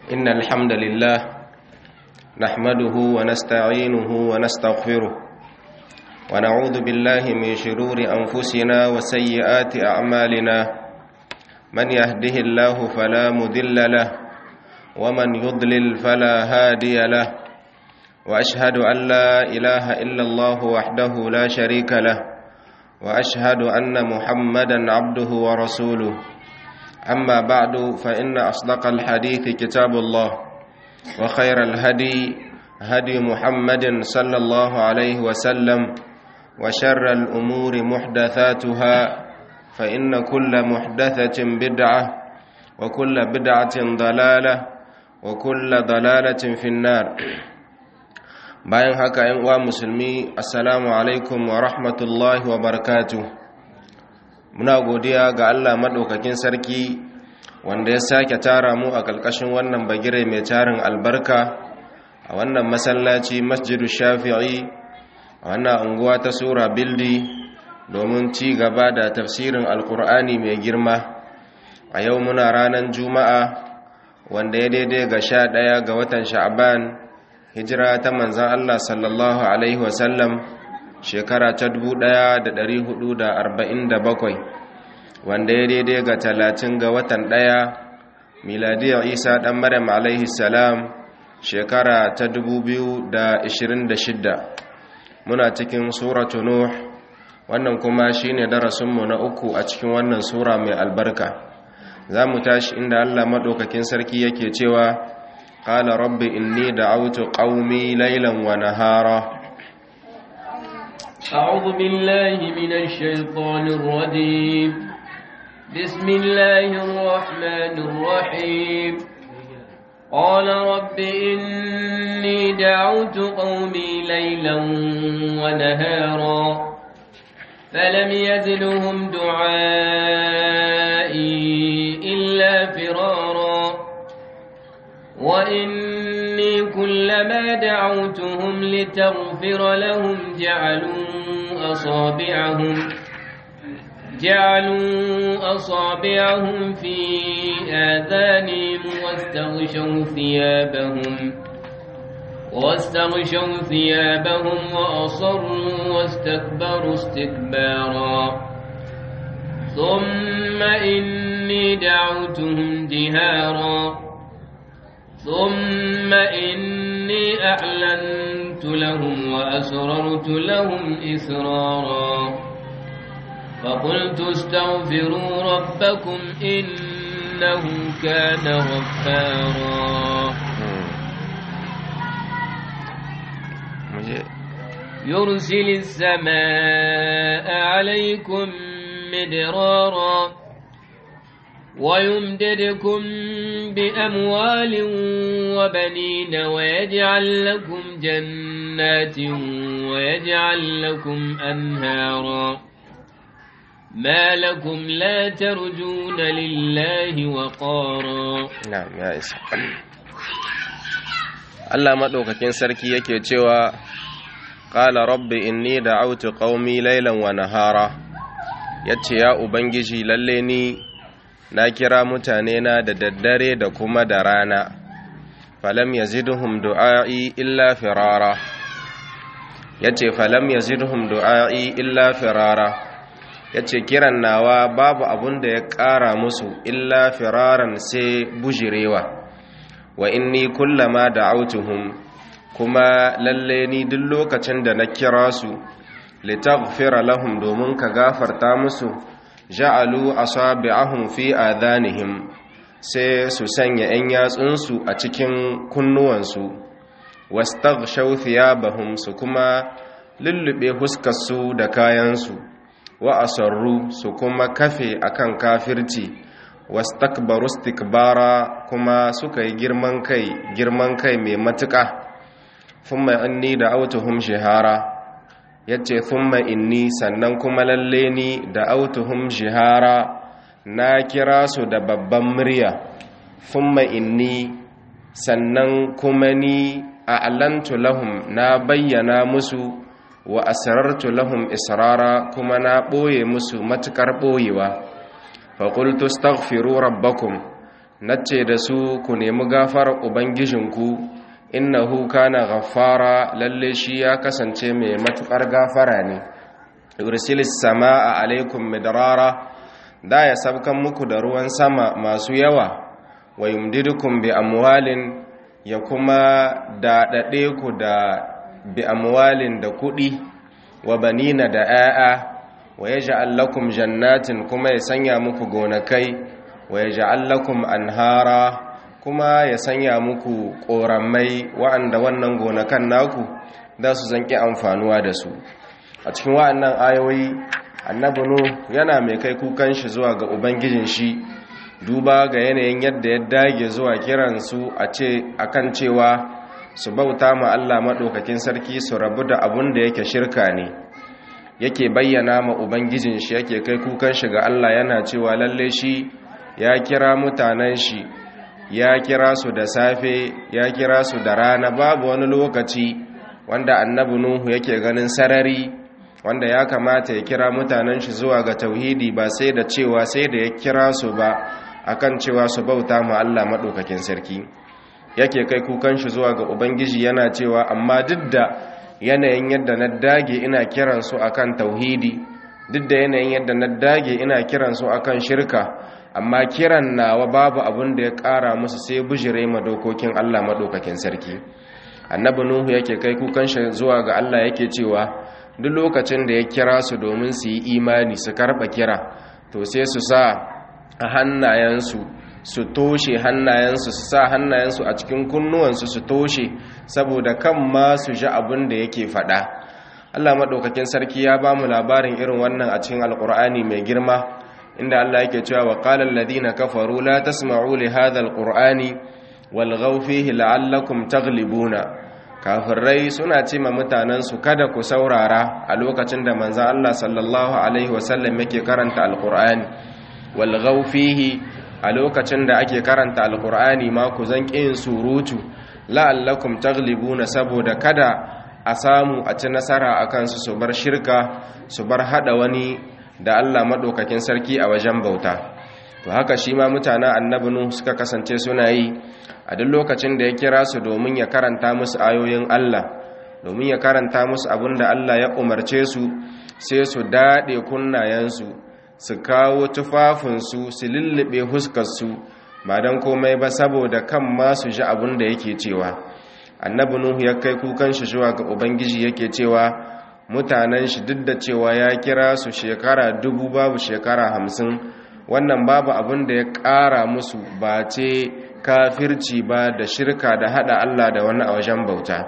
إن الحمد لله نحمده ونستعينه ونستغفره ونعوذ بالله من شرور أنفسنا وسيئات أعمالنا من يهده الله فلا مذل له ومن يضلل فلا هادي له وأشهد أن لا إله إلا الله وحده لا شريك له وأشهد أن محمدا عبده ورسوله أما بعد فإن أصدق الحديث كتاب الله وخير الهدي هدي محمد صلى الله عليه وسلم وشر الأمور محدثاتها فإن كل محدثة بدعة وكل بدعة ضلالة وكل ضلالة في النار bayan haka ‘yan uwa musulmi assalamu alaikum wa rahmatullahi wa barakatu muna godiya ga Allah maɗaukakin sarki wanda ya sake tara mu a ƙarƙashin wannan bagire mai tarin albarka a wannan masallaci masjidu shafi'i a wannan unguwa ta sura bildi domin ci gaba da tafsirin alkur'ani mai girma a yau muna ranar juma'a wanda ya daidai ga sha ɗaya ga watan sha'aban hijira ta manzan Allah sallallahu Alaihi wasallam shekara ta bakwai, wanda ya daidai ga talatin ga watan ɗaya miladiyar isa ɗan maryam alaihi salam shekara ta shidda. muna cikin suratu nuh wannan kuma shine darasinmu na uku a cikin wannan sura mai albarka za mu tashi inda Allah maɗaukakin sarki yake cewa قال رب إني دعوت قومي ليلا ونهارا أعوذ بالله من الشيطان الرجيم بسم الله الرحمن الرحيم قال رب إني دعوت قومي ليلا ونهارا فلم يزدهم دعائي إلا فرارا وإني كلما دعوتهم لتغفر لهم جعلوا أصابعهم جعلوا أصابعهم في آذانهم واستغشوا ثيابهم واستغشوا ثيابهم وأصروا واستكبروا استكبارا ثم إني دعوتهم جهارا ثم إني أعلنت لهم وأسررت لهم إسرارا فقلت استغفروا ربكم إنه كان غفارا يرسل السماء عليكم مدرارا ويمددكم بأموال وبنين ويجعل لكم جنات ويجعل لكم أنهارا ما لكم لا ترجون لله وقارا نعم يا إسا الله مدوكاكين سركي yake cewa qala rabbi inni da'awtu qaumi laylan wa nahara yace ya ubangiji lalle ni na kira mutane na da daddare da kuma da rana falam yazidhum du'a'i illa firara yace falam yazidhum du'a'i illa firara yace kiran nawa babu abun da ya ƙara musu illa firaran sai bujirewa wa inni kullama da'awtuhum kuma lalle ni duk lokacin da na kira su litaghfira lahum domin ka gafarta musu ja'alu asabi'ahum fi adhanihim sai su sanya 'yan yatsunsu a cikin kunnuwansu wastaghshaw thiyabahum su kuma lullube huskarsu da kayansu wa asarru su kuma kafe akan kafirci wastakbaru istikbara kuma suka yi girman kai girman kai mai matuƙa thumma inni da autuhum shihara ya ce thumma inni sannan kuma lalle ni da autuhum jihara na kira su da babban murya thumma inni sannan kuma ni a alantu lahum na bayyana musu wa asrartu lahum israra kuma na ɓoye musu matuƙar ɓoyewa faƙultu staghfiru rabbakum nace da su ku nemi gafarar ubangijinku innahu kana ghaffara lalle shi ya kasance mai matukar gafara ne yursilis samaa alaikum midrara da ya sabkan muku da ruwan sama masu yawa wa yumdidukum bi amwalin ya kuma daɗaɗe ku da bi amwalin da kuɗi wa banina da 'ya'ya wa yaj'al lakum jannatin kuma ya sanya muku gonakai wa yaj'al lakum anhara kuma ya sanya muku ƙoramai wa'anda wannan gonakan naku za su zanki amfanuwa da su a cikin wa'annan ayoyi annabi nu yana mai kai kukan shi zuwa ga ubangijin shi duba ga yanayin yadda ya dage zuwa kiransu a ce akan cewa su bauta ma Allah maɗaukakin sarki su rabu da abun da yake shirka ne yake bayyana ma ubangijin shi yake kai kukan shi ga Allah yana cewa lalle shi ya kira mutanen shi ya kira su da safe ya kira su da rana babu wani lokaci wanda annabi nuhu yake ganin sarari wanda ya kamata ya kira mutanen shi zuwa ga tauhidi ba sai da cewa sai da ya kira su ba akan cewa su bauta ma Allah madaukakin sarki yake kai kukan shi zuwa ga ubangiji yana cewa amma duk da yanayin yadda na dage ina kiran su akan tauhidi duk da yanayin yadda na dage ina kiran su akan shirka amma kiran nawa babu abin da ya ƙara musu sai bijire ma dokokin Allah madaukakin sarki annabi nuhu yake kai kukan shi zuwa ga Allah yake cewa duk lokacin da ya kira su domin su yi imani su karba kira to sai su sa a hannayensu su toshe hannayensu su sa hannayensu a cikin kunnuwansu su toshe saboda kan ma su ji abin da yake faɗa Allah maɗaukakin sarki ya ba mu labarin irin wannan a cikin alƙur'ani mai girma inda Allah yake cewa wa qala alladhina kafaru la tasma'u li hadha alqur'ani walghaw fihi la'allakum taghlibuna kafirai suna ce ma mutanensu kada ku saurara a lokacin da manzo Allah sallallahu alaihi wasallam yake karanta alqur'ani walghaw fihi a lokacin da ake karanta alqur'ani ma ku zan yin surutu la'allakum taghlibuna saboda kada a samu a ci nasara akan su su bar shirka su bar hada wani da Allah madaukakin sarki a wajen bauta to haka shi ma mutanen annabi nuhu suka kasance suna yi a duk lokacin da ya kira su domin ya karanta musu ayoyin Allah domin ya karanta musu abin da Allah ya umarce su sai su daɗe kunnayensu su kawo tufafinsu su lullube huskarsu ba don komai ba saboda kan ma su ji abin da yake cewa annabi nuhu ya kai kukan shi zuwa ga ubangiji yake cewa mutanen shi duk da cewa ya kira su shekara dubu babu shekara hamsin wannan babu abin da ya ƙara musu ba ce kafirci ba da shirka da hada Allah da wani a wajen bauta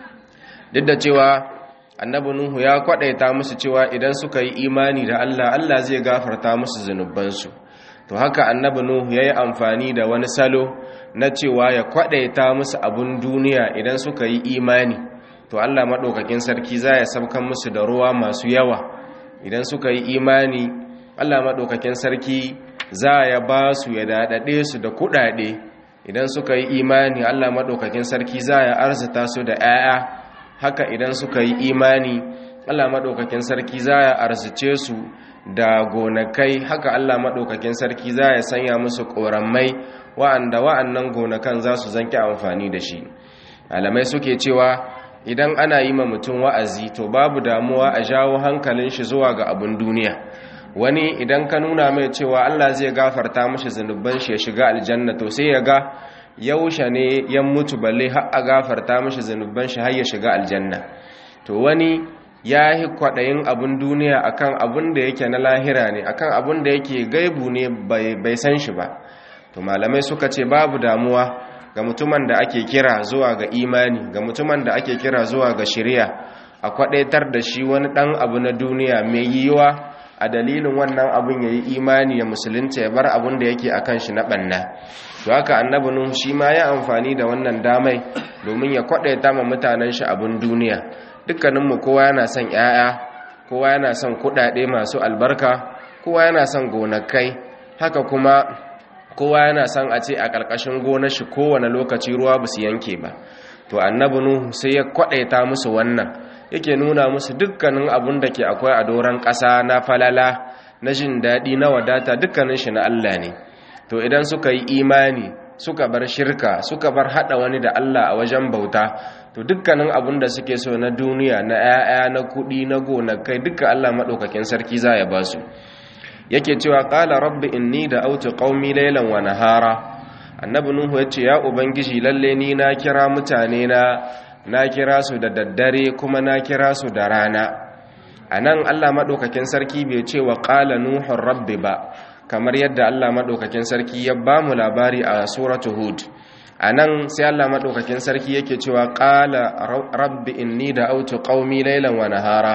duk da cewa annabi nuhu ya kwadaita musu cewa idan suka yi imani da Allah Allah zai gafarta musu zunubansu to haka annabi nuhu yayi amfani da wani salo na cewa ya kwadaita musu abun duniya idan suka yi imani to Allah madaukakin sarki za ya saukan musu da ruwa masu yawa idan suka yi imani Allah madaukakin sarki za ya ba su ya dadade su da kudade idan suka yi imani Allah maɗaukakin sarki za ya arzita su da 'ya'ya haka idan suka yi imani Allah maɗaukakin sarki za ya arzice su da gonakai haka Allah maɗaukakin sarki za ya sanya musu ƙorammai wa'anda wa'annan gonakan za su zanki amfani da shi alamai suke cewa idan ana yi ma mutum wa'azi to babu damuwa a jawo hankalin shi zuwa ga abin duniya wani idan ka nuna mai cewa Allah zai gafarta mashi zunuban shi ya shiga aljanna to sai ya ga yaushe ne ya mutu balle har a gafarta mashi zunuban shi har ya shiga aljanna to wani ya yi kwaɗayin abin duniya akan abin da yake na lahira ne akan abin da yake gaibu ne bai san shi ba to malamai suka ce babu damuwa ga mutumin da ake kira zuwa ga imani ga mutumin da ake kira zuwa ga shari'a a kwaɗaitar da shi wani ɗan abu na duniya mai yiwuwa a dalilin wannan abin ya yi imani ya musulunta ya bar abin da yake akan shi na ɓanna to haka annabi nuhu shi ma ya amfani da wannan damai domin ya kwaɗaita ma mutanen shi abin duniya dukkaninmu kowa yana son 'ya'ya kowa yana son kuɗaɗe masu albarka kowa yana son gonakai haka kuma kowa yana son a ce a ƙarƙashin gonar shi kowane lokaci ruwa ba su yanke ba to annabi nuhu sai ya kwaɗaita musu wannan yake nuna musu dukkanin abun da ke akwai a doron ƙasa na falala na jin daɗi na wadata dukkanin shi na Allah ne to idan suka yi imani suka bar shirka suka bar hada wani da Allah a wajen bauta to dukkanin abin da suke so na duniya na 'ya'ya na kuɗi na gonakai duka Allah maɗaukakin sarki za ya ba su yake cewa qala rabbi inni da autu qaumi laylan wa nahara annabi nuhu yace ya ubangiji lalle ni na kira mutane na na kira su da daddare kuma na kira su da rana anan Allah madaukakin sarki bai ce wa qala nuhu rabbi ba kamar yadda Allah madaukakin sarki ya ba mu labari a suratu hud anan sai Allah madaukakin sarki yake cewa qala rabbi inni da autu qaumi laylan wa nahara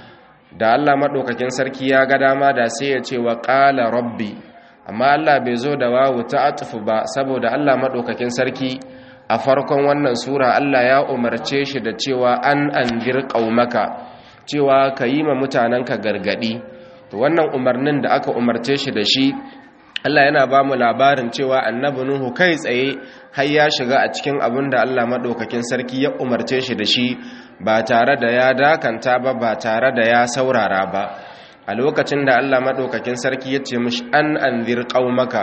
da Allah maɗaukakin sarki ya ga dama da sai ya ce wa ƙala rabbi amma Allah bai zo da wawu ta atufu ba saboda Allah maɗaukakin sarki a farkon wannan sura Allah ya umarce shi da cewa an anzir qaumaka cewa ka yi ma mutanenka gargadi to wannan umarnin da aka umarce shi da shi Allah yana ba mu labarin cewa annabi Nuhu kai tsaye har ya shiga a cikin abin da Allah maɗaukakin sarki ya umarce shi da shi ba tare da ya dakanta ba ba tare da ya saurara ba a lokacin da Allah maɗaukakin sarki ya ce mishi an anzir qaumaka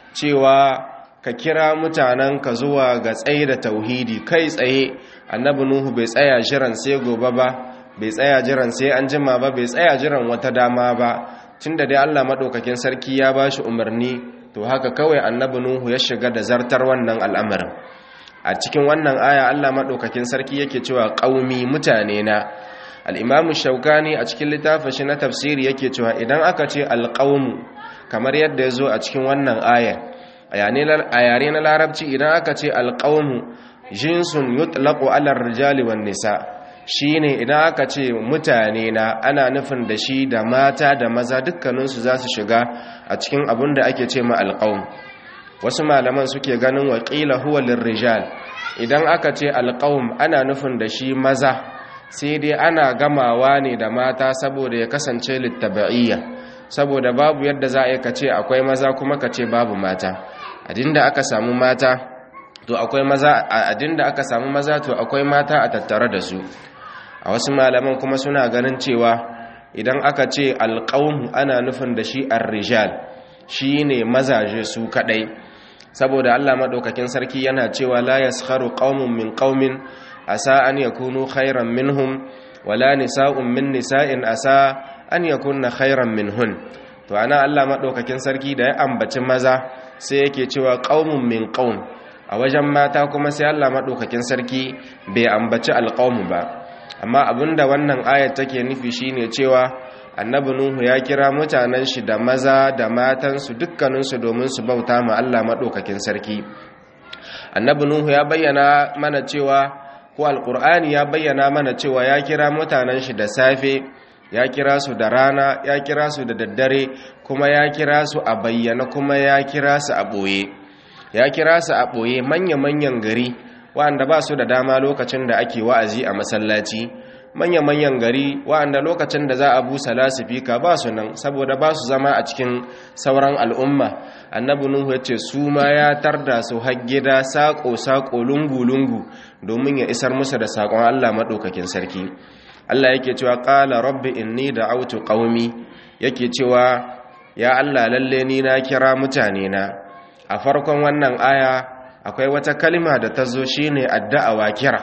cewa ka kira mutanenka zuwa ga tsaye da tauhidi kai tsaye annabi Nuhu bai tsaya jiran sai gobe ba bai tsaya jiran sai an jima ba bai tsaya jiran wata dama ba tunda dai Allah madaukakin sarki ya bashi umarni to haka kawai annabi nuhu ya shiga da zartar wannan al'amarin a cikin wannan aya Allah madaukakin sarki yake cewa qaumi mutane na al-imamu shaukani a cikin littafin shi na tafsiri yake cewa idan aka ce al-qaumu kamar yadda yazo a cikin wannan aya a yare na larabci idan aka ce al-qaumu jinsun yutlaqu ala ar-rijali wan nisa' shi ne idan aka ce mutane na ana nufin da shi da mata da maza dukkaninsu za su shiga a cikin abin da ake ce ma alƙawun wasu malaman suke ganin waƙila huwa lirrijal idan aka ce alƙawun ana nufin da shi maza sai dai ana gamawa ne da mata saboda ya kasance littaba'iyya saboda babu yadda za a yi ka ce akwai maza kuma ka ce babu mata adinda aka samu mata to akwai maza adinda aka samu maza to akwai mata a tattare da su a wasu malaman kuma suna ganin cewa idan aka ce alƙaunmu ana nufin da shi arrijal shi ne mazaje su kaɗai saboda allah maɗaukakin sarki yana cewa la yaskharu qaumun min qaumin asa an yakunu khairan minhum wala nisa'un min nisa'in asa an yakunna khairan minhun to ana allah maɗaukakin sarki da ya ambaci maza sai yake cewa qaumun min qaum a wajen mata kuma sai allah maɗaukakin sarki bai ambaci alƙaumu ba amma abinda wannan ayat take nufi shine cewa annabi nuhu ya kira mutanen shi da maza da matansu dukkaninsu domin su bauta ma Allah madaukakin sarki annabi nuhu ya bayyana mana cewa ko alqur'ani ya bayyana mana cewa ya kira mutanen shi da safe ya kira su da rana ya kira su da daddare kuma ya kira su a bayyana kuma ya kira su a boye ya kira su a boye manya-manyan gari wa'anda ba su da dama lokacin da ake wa'azi a masallaci manya-manyan gari wa'anda lokacin da za a busa lasifika ba su nan saboda ba su zama a cikin sauran al'umma annabi nuhu ya ce su ma ya tarda su haggida saƙo-saƙo lungu-lungu domin ya isar musu da saƙon allah maɗaukakin sarki allah yake cewa ƙala rabbi inni da autu ƙaumi yake cewa ya allah lalle ni na kira mutane na a farkon wannan aya akwai wata kalima da ta zo shi ne adda'awa kira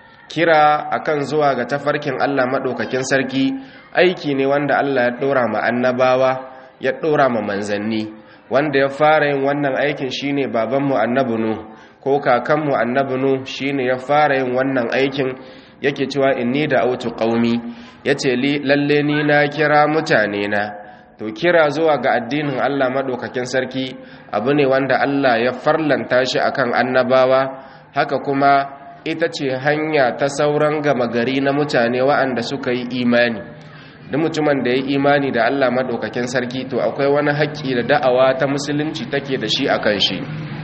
kira akan zuwa ga tafarkin Allah maɗaukakin sarki aiki ne wanda Allah ya ɗora ma annabawa ya ɗora ma manzanni wanda ya fara yin wannan aikin shi ne babanmu annabinu ko kakanmu annabinu shi ne ya fara yin wannan aikin yake cewa inni da autu ƙaumi ya ce lalle ni na kira mutane na to kira zuwa ga addinin Allah maɗaukakin sarki abu ne wanda Allah ya farlanta shi akan annabawa haka kuma ita ce hanya ta sauran gama gari na mutane wa'anda suka yi imani duk mutumin da ya yi imani da Allah maɗaukakin sarki to akwai wani haƙƙi da da'awa ta musulunci take da shi akan shi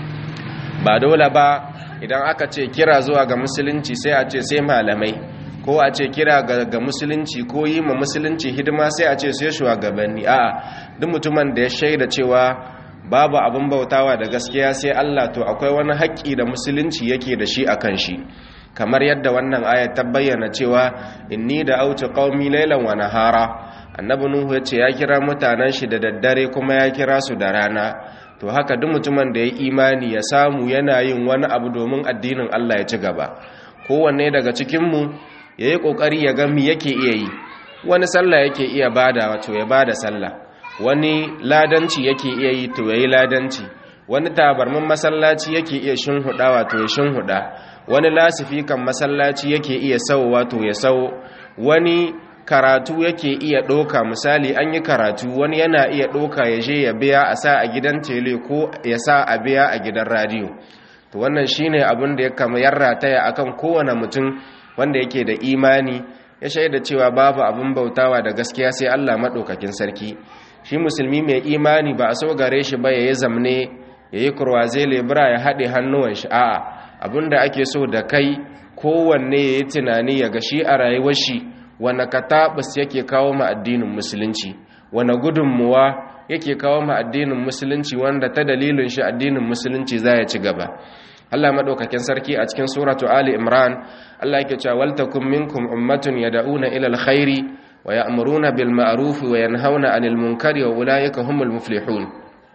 ba dole ba idan aka ce kira zuwa ga musulunci sai a ce sai malamai ko a ce kira ga musulunci ko yi ma musulunci hidima sai a ce sai shugabanni a'a duk mutumin da ya shaida cewa babu abin bautawa da gaskiya sai Allah to akwai wani haƙƙi da musulunci yake da shi akan shi kamar yadda wannan ayat ta bayyana cewa inni da autu qaumi laylan wa nahara annabi nuhu ya ce ya kira mutanen shi da daddare kuma ya kira su da rana to haka duk mutumin da ya imani ya samu yana yin wani abu domin addinin Allah ya ci gaba kowanne daga cikinmu ya yi ƙoƙari ya ga mi yake iya yi wani sallah yake iya bada wato ya bada sallah wani ladanci yake iya yi to ya yi ladanci wani tabarmin masallaci yake iya shinhuda wato ya shinhuda wani lasifikan masallaci yake iya sau wato ya sau wani karatu yake iya ɗoka misali an yi karatu wani yana iya ɗoka ya je ya biya a sa a gidan tele ko ya sa a biya a gidan radiyo to wannan shine abin da ya kama yarrataya akan kowane mutum wanda yake da imani ya shaida cewa babu abin bautawa da gaskiya sai Allah maɗaukakin sarki shi musulmi mai imani ba a so gare shi ba ya yi zamne ya yi kurwaze lebura ya haɗe hannuwan shi a'a abin da ake so da kai kowanne ya yi tunani ya ga shi a rayuwar shi wane katabus yake kawo ma addinin musulunci wane gudunmuwa yake kawo ma addinin musulunci wanda ta dalilin shi addinin musulunci za ya ci gaba Allah madaukakin sarki a cikin suratu Ali Imran Allah yake cewa wal takum minkum ummatun yad'una ila alkhairi wa ya'muruna bil ma'ruf wa yanhauna 'anil munkari wa ulaika humul muflihun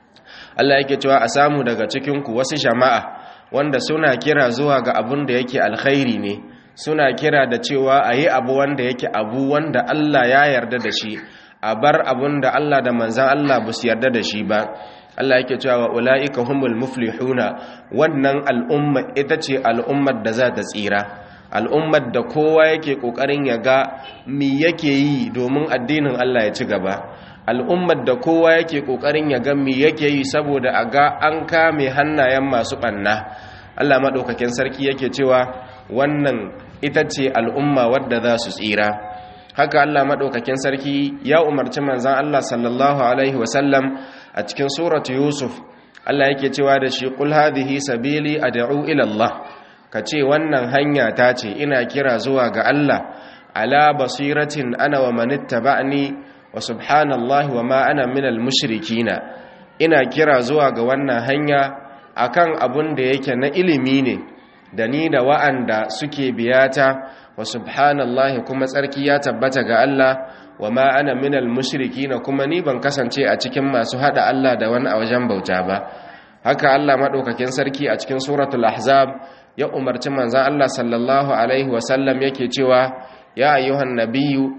Allah yake cewa a samu daga cikin ku wasu jama'a wanda suna kira zuwa ga abun da yake alkhairi ne suna kira da cewa ayi abu wanda yake abu wanda Allah ya yarda da shi a bar abun da Allah da manzan Allah ba su yarda da shi ba Allah yake cewa ula'ika humul muflihuna wannan al'umma ita ce al'ummar da za ta tsira al'ummar da kowa yake kokarin ya ga mi yake yi domin addinin Allah ya ci gaba al'ummar da kowa yake kokarin ya ga mi yake yi saboda a ga an kame hannayen masu banna Allah madaukakin sarki yake cewa wannan ita ce al'umma wadda za su tsira haka Allah maɗaukakin sarki ya umarci manzan Allah sallallahu Alaihi wasallam a cikin suratu Yusuf Allah yake cewa da shi ƙul hadhihi sabili ad'u ila Allah ka ce wannan hanya ta ce ina kira zuwa ga Allah ala basiratin ana wa manittaba'ni wa subhanallahi wa ma ana minal mushrikina ina kira zuwa ga wannan hanya akan abun da yake na ilimi ne da ni da wa'anda suke biyata wa subhanallahi kuma tsarki ya tabbata ga Allah wa ma ana minal mushrikina kuma ni ban kasance a cikin masu hada Allah da wani a wajen bauta ba haka Allah madaukakin sarki a cikin suratul ahzab ya umarci manzon Allah sallallahu alaihi wa sallam yake cewa ya ayyuhan nabiyyu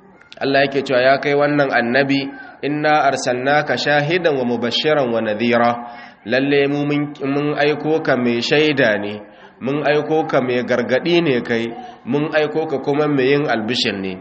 Allah yake cewa ya kai wannan annabi inna arsalnaka shahidan wa mubashiran wa nadhira lalle mu mun aiko ka mai shaida ne mun aiko ka mai gargadi ne kai mun aiko ka kuma mai yin albishir ne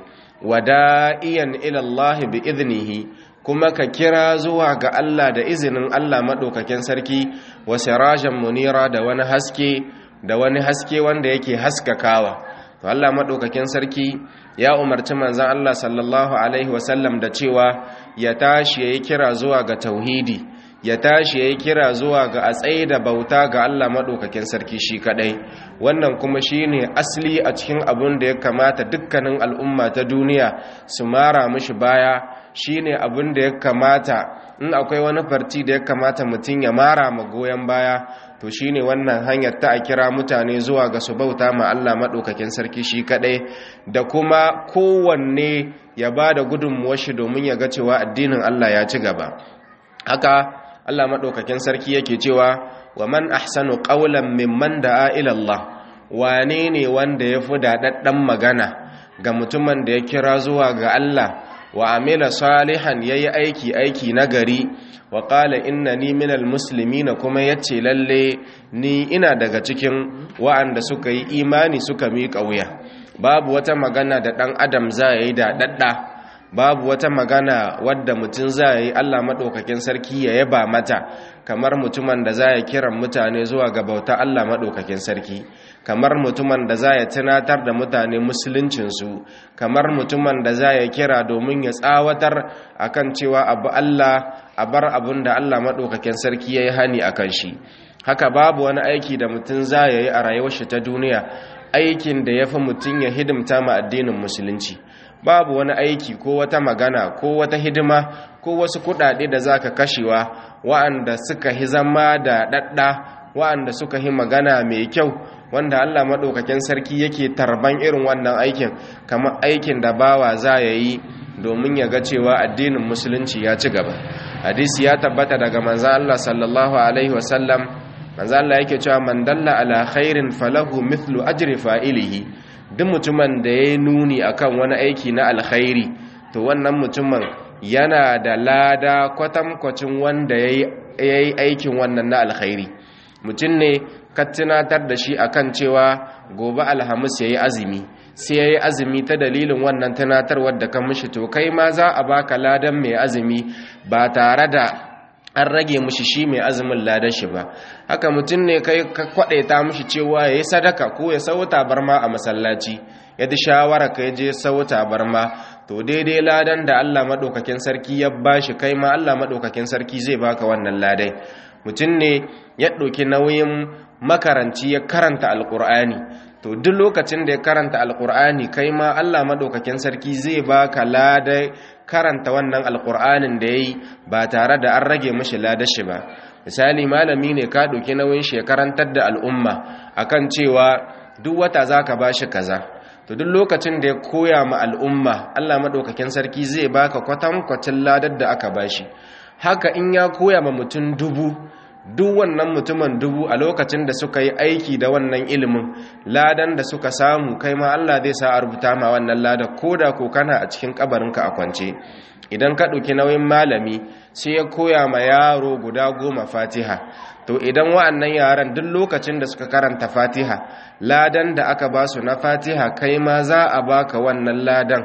wada'iyan ila Allah bi idnihi kuma ka kira zuwa ga Allah da izinin Allah madaukakin sarki wa sirajan munira da wani haske da wani haske wanda yake haskakawa to Allah madaukakin sarki ya umarci manzon Allah sallallahu alaihi wasallam da cewa ya tashi yayi kira zuwa ga tauhidi ya tashi yayi kira zuwa ga a tsaye da bauta ga Allah madaukakin sarki shi kadai wannan kuma shine asali a cikin abun da ya kamata dukkanin al'umma ta duniya su mara mishi baya shine abun da ya kamata in akwai wani farti da ya kamata mutum ya mara ma goyon baya to shine wannan hanyar ta a kira mutane zuwa ga su bauta ma Allah madaukakin sarki shi kadai da kuma kowanne ya bada gudunmuwar shi domin ya ga cewa addinin Allah ya ci gaba haka Allah maɗaukakin sarki yake cewa wa man ahsanu qawlan mimman da'a ila Allah wane ne wanda ya fi daɗaɗɗen magana ga mutumin da ya kira zuwa ga Allah wa amila salihan yayi aiki aiki nagari wa qala innani minal muslimina kuma yace lalle ni ina daga cikin wa'anda suka yi imani suka miƙa wuya babu wata magana da ɗan adam za yi da dadda babu wata magana wadda mutum za yi Allah maɗaukakin sarki ya yaba mata kamar mutumin da za ya kiran mutane zuwa ga bauta Allah maɗaukakin sarki kamar mutumin da za ya tunatar da mutane musuluncinsu kamar mutumin da za ya kira domin ya tsawatar akan cewa abu Allah a bar abin da Allah maɗaukakin sarki ya yi hani a kan shi haka babu wani aiki da mutum za ya yi a rayuwar shi ta duniya aikin da ya fi mutum ya hidimta ma addinin musulunci babu wani aiki ko wata magana ko wata hidima ko wasu kudade da zaka kashewa wa'anda suka hi zama da dadda wa'anda suka hi magana mai kyau wanda Allah madaukakin sarki yake tarban irin wannan aikin kamar aikin da bawa za ya yi domin ya ga cewa addinin musulunci ya ci gaba hadisi ya tabbata daga manzo Allah sallallahu alaihi wasallam manzo Allah yake cewa man dalla ala khairin falahu mithlu ajri fa'ilihi duk mutumin da ya nuni akan wani aiki na alkhairi to wannan mutumin yana da lada kwatankwacin wanda ya yi aikin wannan na alkhairi mutum ne ka tunatar da shi akan cewa gobe alhamis ya yi azumi sai ya yi azumi ta dalilin wannan tunatarwar da kan mishi to kai ma za a baka ladan mai azumi ba tare da an rage mishi shi mai azumin ladan shi ba haka mutum ne kai ka kwadaita mishi cewa ya yi sadaka ko ya sau tabarma a masallaci ya ji shawara ka je sau tabarma to daidai ladan da Allah maɗaukakin sarki ya bashi kai ma Allah maɗaukakin sarki zai baka wannan ladai mutum ne ya ɗauki nauyin makaranci ya karanta alƙur'ani to duk lokacin da ya karanta alƙur'ani kai ma Allah maɗaukakin sarki zai baka ladai karanta wannan alƙur'anin da ya yi ba tare da an rage mashi ladar shi ba misali malami ne ka ɗauki nauyin shi ya karantar da al'umma akan cewa duk wata za ka ba shi kaza to duk lokacin da ya koya ma al'umma Allah maɗaukakin sarki zai baka kwatankwacin ladar da aka bashi haka in ya koya ma mutum dubu duk wannan mutumin dubu a lokacin da suka yi aiki da wannan ilimin ladan da suka samu kai ma Allah zai sa a rubuta ma wannan ladar ko da ko kana a cikin kabarinka a kwance idan ka ɗauki nauyin malami sai ya koya ma yaro guda goma fatiha to idan wa'annan yaran duk lokacin da suka karanta fatiha ladan da aka ba su na fatiha kai ma za a baka wannan ladan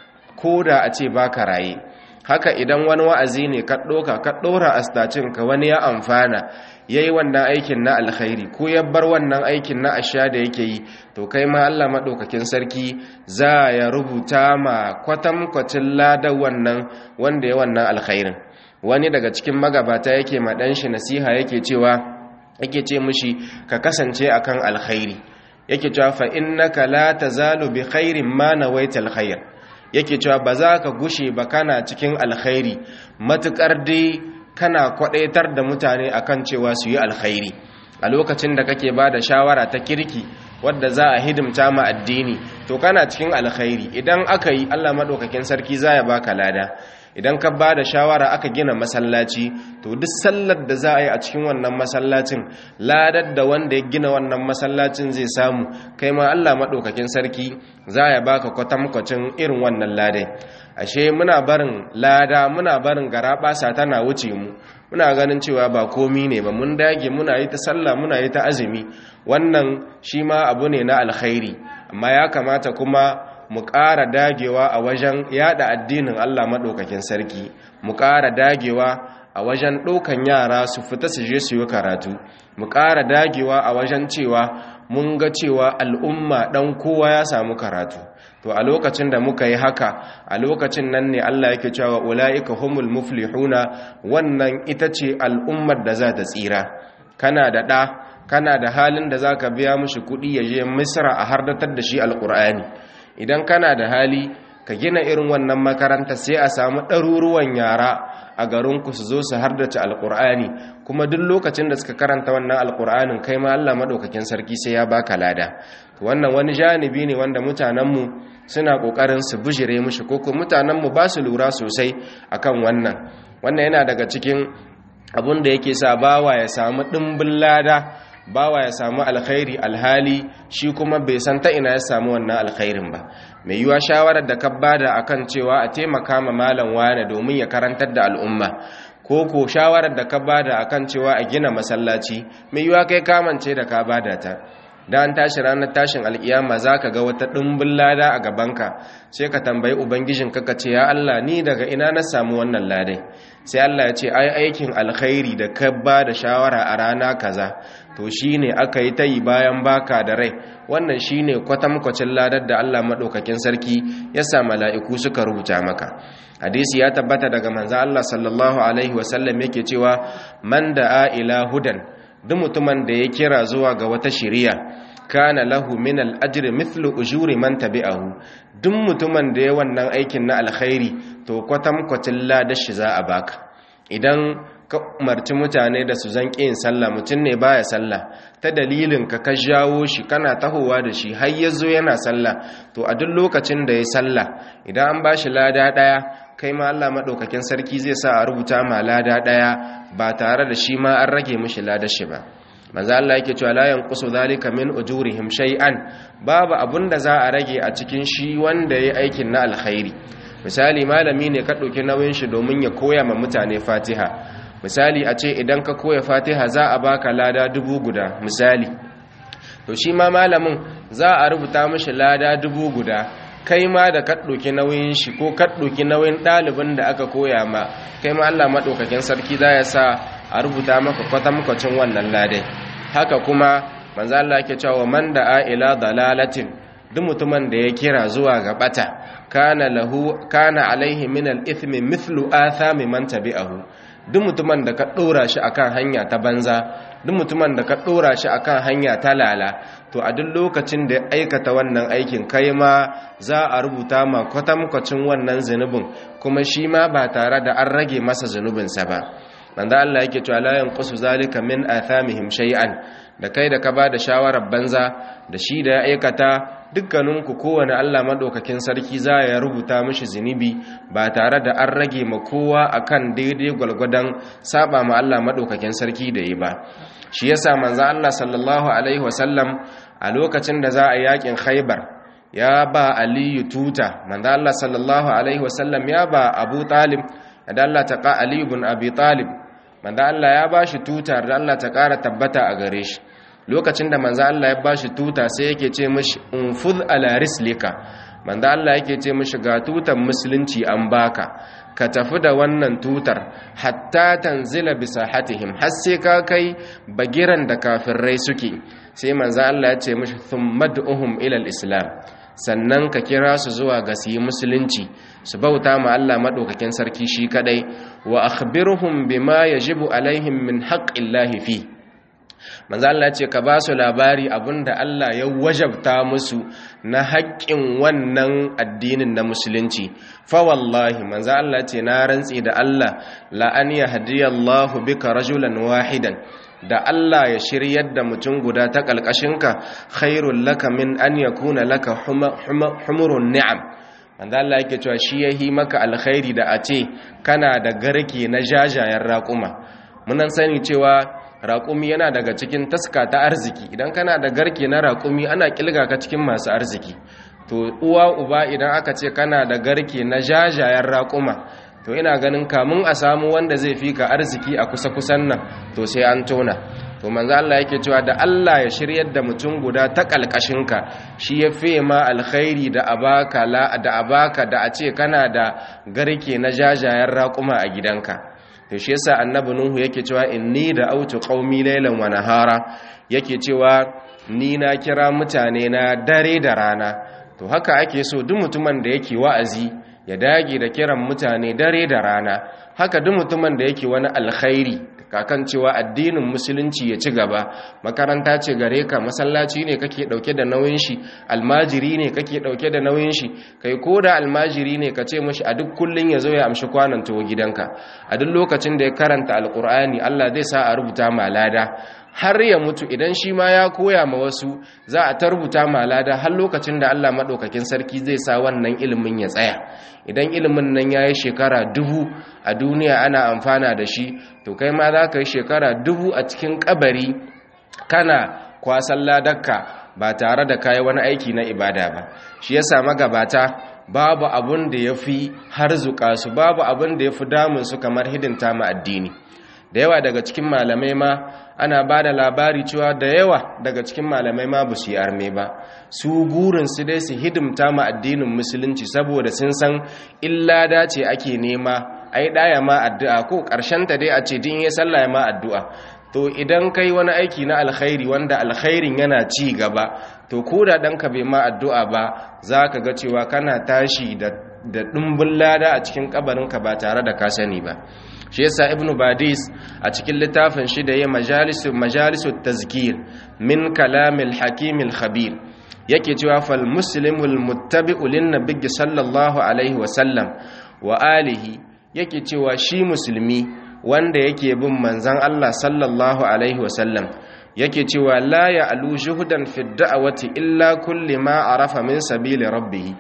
ko da a ce baka raye haka idan wani wa'azi ne ka ɗoka ka ɗora a ka wani ya amfana ya yi wannan aikin na alkhairi ko ya bar wannan aikin na asha da yake yi to kai ma allah maɗaukakin sarki za ya rubuta ma kwatankwacin ladan wannan wanda ya wannan alkhairin wani daga cikin magabata yake ma ɗan shi nasiha yake cewa yake ce mushi ka kasance akan alkhairi yake cewa fa innaka la tazalu bi khairin ma nawaita alkhair yake cewa ba za ka gushe ba kana cikin alkhairi matukar dai kana kwadaitar da mutane akan cewa su yi alkhairi a lokacin da kake ba da shawara ta kirki wadda za a hidimta ma addini to kana cikin alkhairi idan aka yi Allah madaukakin sarki za ya baka lada idan ka ba da shawara aka gina masallaci to duk sallar da za a yi a cikin wannan masallacin ladar da wanda ya gina wannan masallacin zai samu kai ma Allah maɗaukakin sarki za ya baka kwatankwacin irin wannan ladai ashe muna barin lada muna barin garaɓasa tana wuce mu muna ganin cewa ba komi ne ba mun dage muna yi ta sallah muna yi ta azumi wannan shi ma abu ne na alkhairi amma ya kamata kuma mu ƙara dagewa a wajen yada addinin Allah maɗaukakin sarki mu ƙara dagewa a wajen ɗaukan yara su fita su je su yi karatu mu ƙara dagewa a wajen cewa mun ga cewa al'umma ɗan kowa ya samu karatu to a lokacin da muka yi haka a lokacin nan ne Allah yake cewa ula'ika humul muflihuna wannan ita ce al'ummar da za ta tsira kana da ɗa kana da halin da za ka biya mushi kuɗi ya je misra a hardatar da shi alƙur'ani idan kana da hali ka gina irin wannan makaranta sai a samu ɗaruruwan yara a garinku su zo su hardace alƙur'ani kuma duk lokacin da suka karanta wannan alƙur'anin kai ma Allah maɗaukakin sarki sai ya baka lada wannan wani janibi ne wanda mutanenmu suna ƙoƙarin su bijire mushi ko kuma mutanenmu ba su lura sosai akan wannan wannan yana daga cikin abun da yake sa bawa ya samu ɗimbin lada bawa ya samu alkhairi alhali shi kuma bai san ta ina ya samu wannan alkhairin ba mai yiwa shawarar da ka bada akan cewa a taimaka ma malam wane domin ya karantar da al'umma ko ko shawarar da ka bada akan cewa a gina masallaci mai yiwa kai kamance da ka bada ta da an tashi ranar tashin alkiyama za ka ga wata ɗumbin lada a gabanka sai ka tambayi ubangijin ka ce ya Allah ni daga ina na samu wannan ladai sai Allah ya ce ai aikin alkhairi da ka ba da shawara a rana kaza to shine aka yi ta yi bayan baka da rai wannan shine kwatankwacin ladar da Allah maɗaukakin sarki ya sa mala'iku suka rubuta maka hadisi ya tabbata daga manzan Allah sallallahu alaihi wasallam yake cewa man da'a ila hudan duk mutumin da ya kira zuwa ga wata shiriya kana lahu min al-ajri mithlu ujuri man tabi'ahu duk mutumin da ya wannan aikin na alkhairi to kwatankwacin ladar shi za a baka idan ka umarci mutane da su zan yin sallah mutum ne baya sallah ta dalilin ka ka jawo shi kana tahowa da shi har ya zo yana sallah to a duk lokacin da ya sallah idan an ba shi lada ɗaya kai ma Allah madaukakin sarki zai sa a rubuta ma lada daya ba tare da shi ma an rage mishi ladar shi ba manzo Allah yake cewa la yanqusu zalika min ujurihim shay'an babu abunda za a rage a cikin shi wanda yayi aikin na alkhairi misali malami ne ka dauki nauyin shi domin ya koya ma mutane Fatiha misali a ce idan ka koya Fatiha za a baka lada dubu guda misali to shi ma malamin za a rubuta mishi lada dubu guda kai ma da ka ɗauki nauyin shi ko ka ɗauki nauyin ɗalibin da aka koya ma kai ma Allah maɗaukakin sarki za ya sa a rubuta maka kwatankwacin wannan ladai haka kuma manzo Allah yake cewa man da ila dalalatin duk mutumin da ya kira zuwa ga bata kana lahu kana alaihi min al-ithmi mithlu athami man tabi'ahu duk mutumin da ka ɗora shi akan hanya ta banza duk mutumin da ka ɗora shi akan hanya ta lala to a duk lokacin da ya aikata wannan aikin kai ma za a rubuta ma kwatankwacin wannan zunubin kuma shi ma ba tare da an rage masa zunubinsa ba manzo Allah yake cewa la yanqusu zalika min athamihim shay'an da kai da ka ba da shawarar banza da shi da ya aikata dukkaninku kowane Allah madaukakin sarki za ya rubuta mishi zunubi ba tare da an rage ma kowa akan daidai gwalgwadon saba ma Allah madaukakin sarki da yi ba shi yasa manzo Allah sallallahu alaihi wasallam a lokacin da za a yakin Khaibar ya ba Aliyu tuta manzo Allah sallallahu alaihi wasallam ya ba Abu Talib da Allah ta ka Ali ibn Abi Talib manzo Allah ya ba shi tuta da Allah ta kara tabbata a gare shi lokacin da manzo Allah ya ba shi tuta sai yake ce mishi unfuz ala rislika manzo Allah yake ce mishi ga tutan musulunci an baka ka tafi da wannan tutar hatta tanzila bi sahatihim har sai ka kai bagiran da kafirai suke sai manzo Allah ya ce mishi thummad'uhum ila al-islam sannan ka kira su zuwa ga su yi musulunci su bauta ma Allah madaukakin sarki shi kadai wa akhbirhum bima yajibu alaihim min haqqillahi fi manzo Allah ce ka ba su labari abinda Allah ya wajabta musu na haƙƙin wannan addinin na musulunci fa wallahi manzo Allah ce na rantsi da Allah la an yahdiyallahu bika rajulan wahidan da Allah ya shiryar da mutum guda ta ƙalƙashinka khairul laka min an yakuna laka humurun ni'am manzo Allah yake cewa shi yahi maka alkhairi da a ce kana da garke na jajayen raƙuma munan sani cewa raƙumi yana daga cikin taska ta arziki idan kana da garke na raƙumi ana kilga ka cikin masu arziki to uwa uba idan aka ce kana da garke na jajayen raƙuma to ina ganin kamun a samu wanda zai fi ka arziki a kusa-kusan nan to sai an tona to manzo Allah yake cewa da Allah ya shiryar da mutum guda ta kalkashinka shi ya fi ma alkhairi da abaka la da abaka da a ce kana da garke na jajayen raƙuma a gidanka to shi yasa annabi nuhu yake cewa inni da autu qaumi laylan wa nahara yake cewa ni na kira mutane na dare da rana to haka ake so duk mutumin da yake wa'azi ya dage da kiran mutane dare da rana haka duk mutumin da yake wani alkhairi kakan cewa addinin musulunci ya ci gaba makaranta ce gare ka masallaci ne kake dauke da nauyin shi almajiri ne kake dauke da nauyin shi kai ko da almajiri ne ka ce mishi a duk kullun ya zo ya amshi kwanan tuwo gidanka a duk lokacin da ya karanta alkur'ani Allah zai sa a rubuta ma lada har ya mutu idan shi ma ya koya ma wasu za a ta rubuta ma lada har lokacin da Allah maɗaukakin sarki zai sa wannan ilimin ya tsaya idan ilimin nan ya yi shekara dubu a duniya ana amfana da shi to kai ma za ka yi shekara dubu a cikin kabari kana kwasan ladarka ba tare da kayi wani aiki na ibada ba shi ya sa magabata babu abun da ya fi harzuka su babu abun da ya fi damun su kamar hidinta ma addini da yawa daga cikin malamai ma ana ba da labari cewa da yawa daga cikin malamai ma ba su yi arme ba su gurin su dai su hidimta ma addinin musulunci saboda sun san illa dace ake nema ai daya ma addu'a ko karshen ta dai a ce din ya sallah ya ma addu'a to idan kai wani aiki na alkhairi wanda alkhairin yana ci gaba to ko da ɗanka bai ma addu'a ba za ka ga cewa kana tashi da ɗumbin lada a cikin kabarinka ba tare da ka sani ba shi yasa ibnu badis a cikin littafin shi da ya majalisu majalisu tazkir min kalamil hakimil khabir yake cewa fal muslimul muttabi'u lin nabiyyi sallallahu alaihi wa sallam wa alihi yake cewa shi musulmi wanda yake bin manzon Allah sallallahu alaihi wa sallam yake cewa la ya'lu juhdan fi da'wati illa kulli ma arafa min sabili rabbih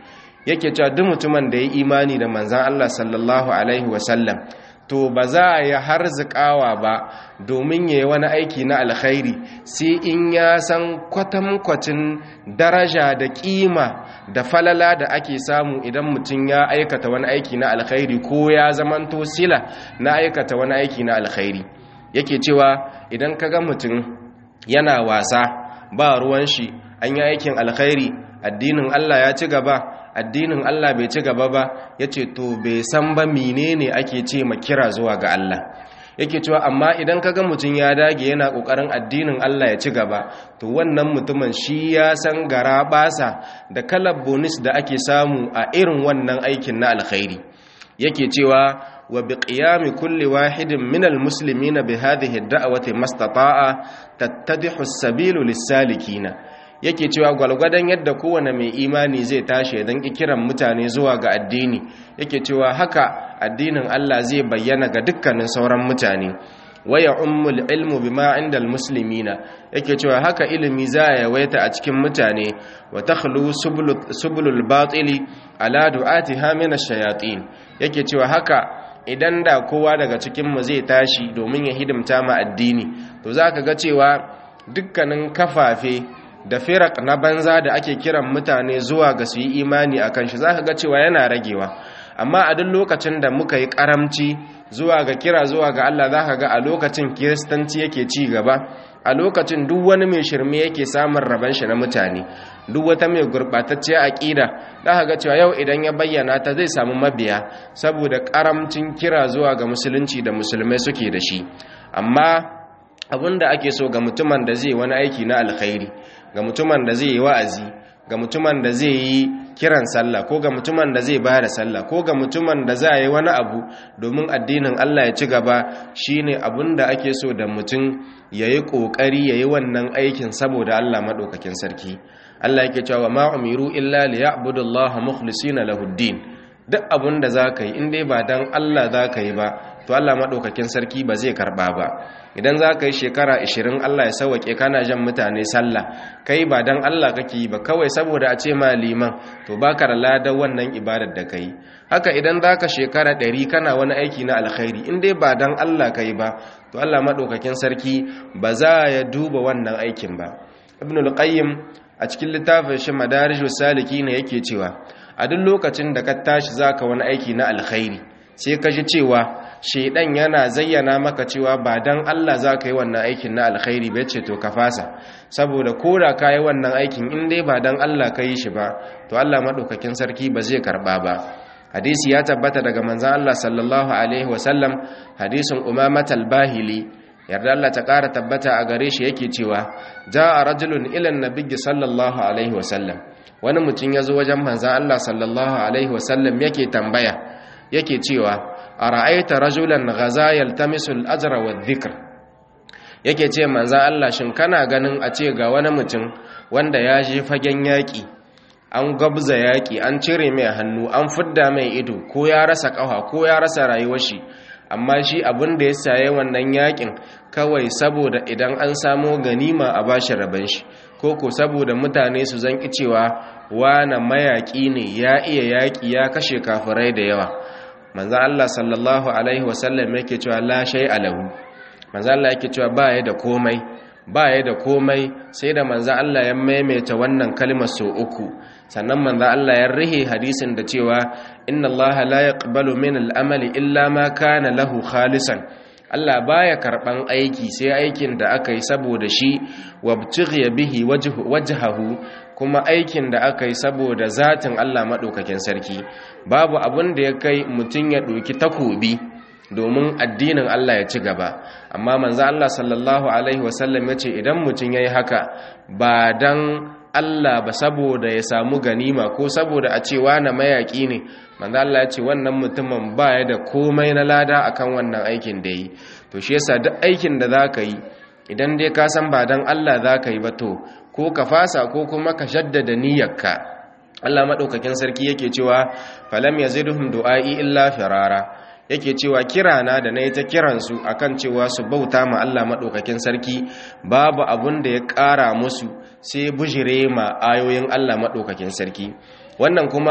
yake cewa duk mutumin da ya imani da manzan Allah sallallahu alaihi wasallam to ba za a yi harzikawa ba domin ya yi wani aiki na alkhairi sai in ya san kwatankwacin daraja da kima da falala da ake samu idan mutum ya aikata wani aiki na alkhairi ko ya zamanto sila na aikata wani aiki na alkhairi yake cewa idan ka ga mutum yana wasa ba ruwan shi an yi aikin alkhairi addinin Allah ya ci gaba addinin Allah bai ci gaba ba ya ce to bai san ba menene ake ce ma kira zuwa ga Allah yake cewa amma idan kaga mutum ya dage yana kokarin addinin Allah ya ci gaba to wannan mutumin shi ya san gara basa da kalar bonus da ake samu a irin wannan aikin na alkhairi yake cewa wa bi qiyami kulli wahidin min almuslimina bi hadhihi ad-da'wati mastata'a tattadihu as-sabilu lis-salikina yake cewa gwalgwadon yadda kowane mai imani zai tashi don kiran mutane zuwa ga addini yake cewa haka addinin Allah zai bayyana ga dukkanin sauran mutane waya ummul ilmu bima inda almuslimina yake cewa haka ilimi za a yawaita a cikin mutane wa takhlu subulul batili ala du'atiha min ash-shayatin yake cewa haka idan da kowa daga cikin mu zai tashi domin ya hidimta ma addini to zaka ga cewa dukkanin kafafe da firak na banza da ake kiran mutane zuwa ga su yi imani a kan shi za ka ga cewa yana ragewa amma a duk lokacin da muka yi karamci zuwa ga kira zuwa ga Allah za ka ga a lokacin kiristanci yake ci gaba a lokacin duk wani mai shirme yake samun rabon shi na mutane duk wata mai gurɓatacciyar aƙida za ka ga cewa yau idan ya bayyana ta zai samu mabiya saboda karamcin kira zuwa ga musulunci da musulmai suke da shi amma da ake so ga mutumin da zai wani aiki na alkhairi ga mutumin da zai yi wa'azi ga mutumin da zai yi kiran sallah ko ga mutumin da zai bada sallah ko ga mutumin da za yi wani abu domin addinin Allah ya ci gaba shine da ake so da mutum yayi kokari yayi wannan aikin saboda Allah madaukakin sarki Allah yake cewa ma umiru illa liya'budullaha mukhlisina lahuddin duk abin da za ka yi in dai ba don Allah za ka yi ba to Allah maɗaukakin sarki ba zai karɓa ba idan za ka yi shekara 20 Allah ya sauwaƙe kana jan mutane sallah kai ba don Allah kake yi ba kawai saboda a ce ma liman to ba ka da ladar wannan ibadar da ka yi haka idan za ka shekara 100 kana wani aiki na alkhairi in dai ba don Allah ka yi ba to Allah maɗaukakin sarki ba za ya duba wannan aikin ba ibn al-qayyim a cikin littafin shi madarijus saliki ne yake cewa a duk lokacin da ka tashi zaka wani aiki na alkhairi sai ka ji cewa shedan yana zayyana maka cewa ba dan Allah zaka yi wannan aikin na alkhairi ba ce to ka fasa saboda koda ka yi wannan aikin in dai ba dan Allah ka yi shi ba to Allah madaukakin sarki ba zai karba ba hadisi ya tabbata daga manzon Allah sallallahu alaihi wasallam hadisin umamat al-bahili yarda Allah ta ƙara tabbata a gare shi yake cewa ja'a rajulun ila an-nabiy sallallahu alaihi wasallam wani mutum ya zo wajen manzan Allah sallallahu Alaihi wasallam yake tambaya yake cewa a ra'aita rajulan gaza yaltamisul ajra wa dhikr yake ce manzan Allah shin kana ganin a ce ga wani mutum wanda ya je fagen yaƙi an gabza yaƙi an cire mai hannu an fidda mai ido ko ya rasa ƙafa ko ya rasa rayuwar shi amma shi abin da ya saye wannan yaƙin kawai saboda idan an samo ganima a bashi rabon shi ko ko saboda mutane su zanki cewa wana mayaƙi ne ya iya yaƙi ya kashe kafirai da yawa manzan Allah sallallahu alaihi wasallam yake cewa la shay alahu manzan Allah yake cewa ba ya da komai ba ya da komai sai da manzan Allah ya maimaita wannan kalmar sau uku sannan manzan Allah ya rihe hadisin da cewa inna Allah la yaqbalu min al-amali illa ma kana lahu khalisan Allah baya karban aiki sai aikin da aka yi saboda shi wabtughiya bihi wajhahu kuma aikin da aka yi saboda zatin Allah madaukakin sarki babu abin da ya kai mutun ya doki takobi domin addinin Allah ya ci gaba amma manzo Allah sallallahu alaihi wasallam yace idan mutun yayi haka ba dan Allah ba saboda ya samu ganima ko saboda a cewa na mayaki ne manzo Allah ya ce wannan mutumin baya da komai na lada akan wannan aikin da yi to shi yasa duk aikin da zaka yi idan dai ka san ba dan Allah zaka yi ba to ko ka fasa ko kuma ka jaddada niyyarka Allah madaukakin sarki yake cewa falam yazidhum du'ai illa firara yake cewa kirana da na yi ta kiransu akan cewa su bauta ma Allah maɗaukakin sarki babu abun da ya ƙara musu sai bujire ma ayoyin Allah maɗaukakin sarki wannan kuma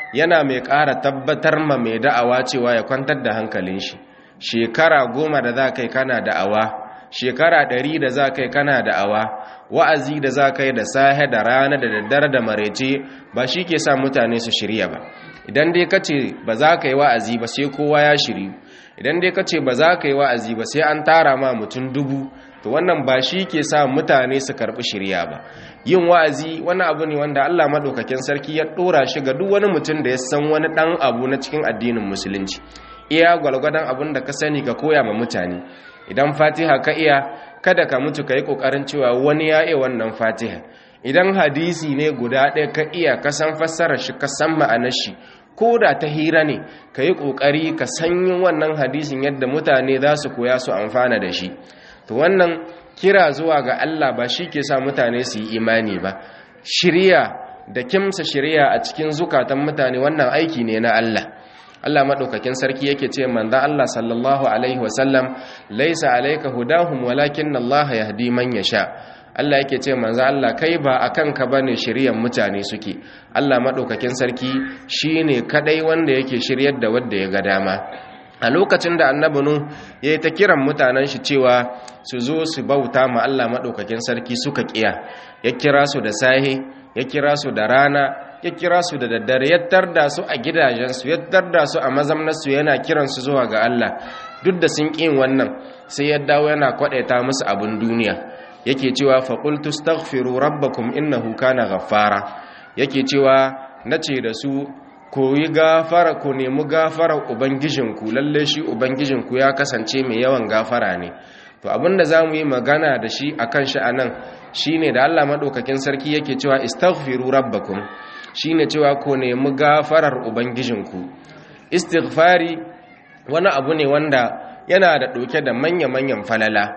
yana mai ƙara tabbatar ma mai da'awa cewa ya kwantar da hankalin shi shekara goma da za kai kana da'awa shekara ɗari da za kai kana da'awa wa'azi da za kai da sahe da rana da daddare da marece ba shi ke sa mutane su shirya ba idan dai ka ce ba za ka yi wa'azi ba sai kowa ya shiri idan dai ka ce ba za ka yi wa'azi ba sai an tara ma mutum dubu to wannan ba shi ke sa mutane su karɓi shirya ba yin wa'azi wani abu ne wanda Allah maɗaukakin sarki ya ɗora shi ga duk wani mutum da ya san wani ɗan abu na cikin addinin musulunci iya gwalgwadon abin da ka sani ka koya ma mutane idan fatiha ka iya kada ka mutu ka yi ƙoƙarin cewa wani ya iya wannan fatiha idan hadisi ne guda ɗaya ka iya ka san fassarar shi ka san ma'anar shi ko da ta hira ne ka yi ƙoƙari ka sanyin wannan hadisin yadda mutane za su koya su amfana da shi to wannan kira zuwa ga Allah ba shi ke sa mutane su yi imani ba shirya da kimsa shirya a cikin zukatan mutane wannan aiki ne na Allah Allah maɗaukakin sarki yake ce manzan Allah sallallahu alaihi wasallam laisa alaika hudahum walakin Allah yahdi man yasha Allah yake ce manzo Allah kai ba akan ka bane shiryan mutane suke Allah madaukakin sarki shine kadai wanda yake shiryar da wanda ya ga dama a lokacin da annabi nu yayi ta kiran mutanen shi cewa su zo su bauta ma Allah madaukakin sarki suka kiya ya kira su da sahi ya kira su da rana ya kira su da daddare ya tarda su a gidajensu ya tarda su a mazamnarsu yana kiransu zuwa ga Allah duk da sun ƙin wannan sai ya dawo yana kwaɗaita musu abin duniya yake cewa faƙultu staghfiru rabbakum innahu kana ghaffara yake cewa nace da su koyi gafara ku nemi gafarar ubangijinku lalle shi ubangijinku ya kasance mai yawan gafara ne to abinda zamu yi magana da shi akan shi anan shine da Allah madaukakin sarki yake cewa istaghfiru rabbakum shine cewa ku nemi gafarar ubangijinku istighfari wani abu ne wanda yana da ɗauke da manya-manyan falala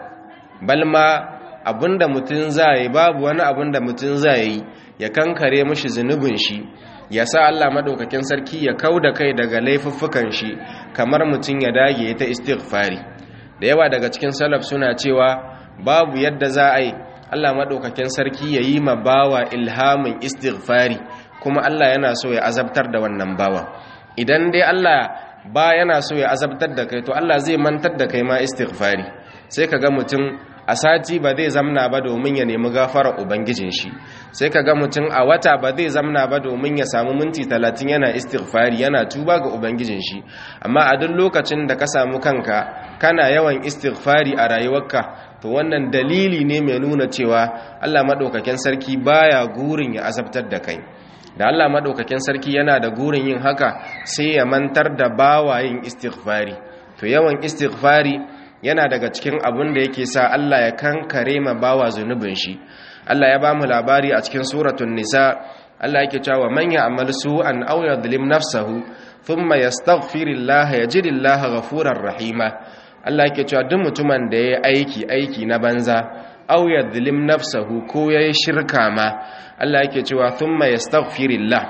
balma abinda mutum zai babu wani abinda mutum zai ya kankare mashi zunubin shi ya sa Allah madaukakin sarki ya kauda kai daga laifuffukan shi kamar mutum ya dage ta istighfari da yawa daga cikin salaf suna cewa babu yadda za a yi Allah madaukakin sarki ya yi ma bawa ilhamin istighfari kuma Allah yana so ya azabtar da wannan bawa idan dai Allah ba yana so ya azabtar da kai to Allah zai mantar da kai ma istighfari sai kaga mutum a sati ba zai zamna ba domin ya nemi gafarar ubangijin shi sai kaga mutum a wata ba zai zamna ba domin ya samu minti talatin yana istighfari yana tuba ga ubangijin shi amma a duk lokacin da ka samu kanka kana yawan istighfari a rayuwarka to wannan dalili ne mai nuna cewa Allah madaukakin sarki baya gurin ya azabtar da kai da Allah madaukakin sarki yana da gurin yin haka sai ya mantar da bawayin istighfari to yawan istighfari yana daga cikin abin da yake sa Allah ya kankare ma bawa zunubin shi Allah ya bamu labari a cikin suratul nisa Allah yake cewa man ya'mal su'an aw yadhlim nafsahu thumma yastaghfirillaha yajidillaha ghafurar rahima Allah yake cewa duk mutumin da yayi aiki aiki na banza aw yadhlim nafsahu ko yayi shirka ma Allah yake cewa thumma yastaghfirillah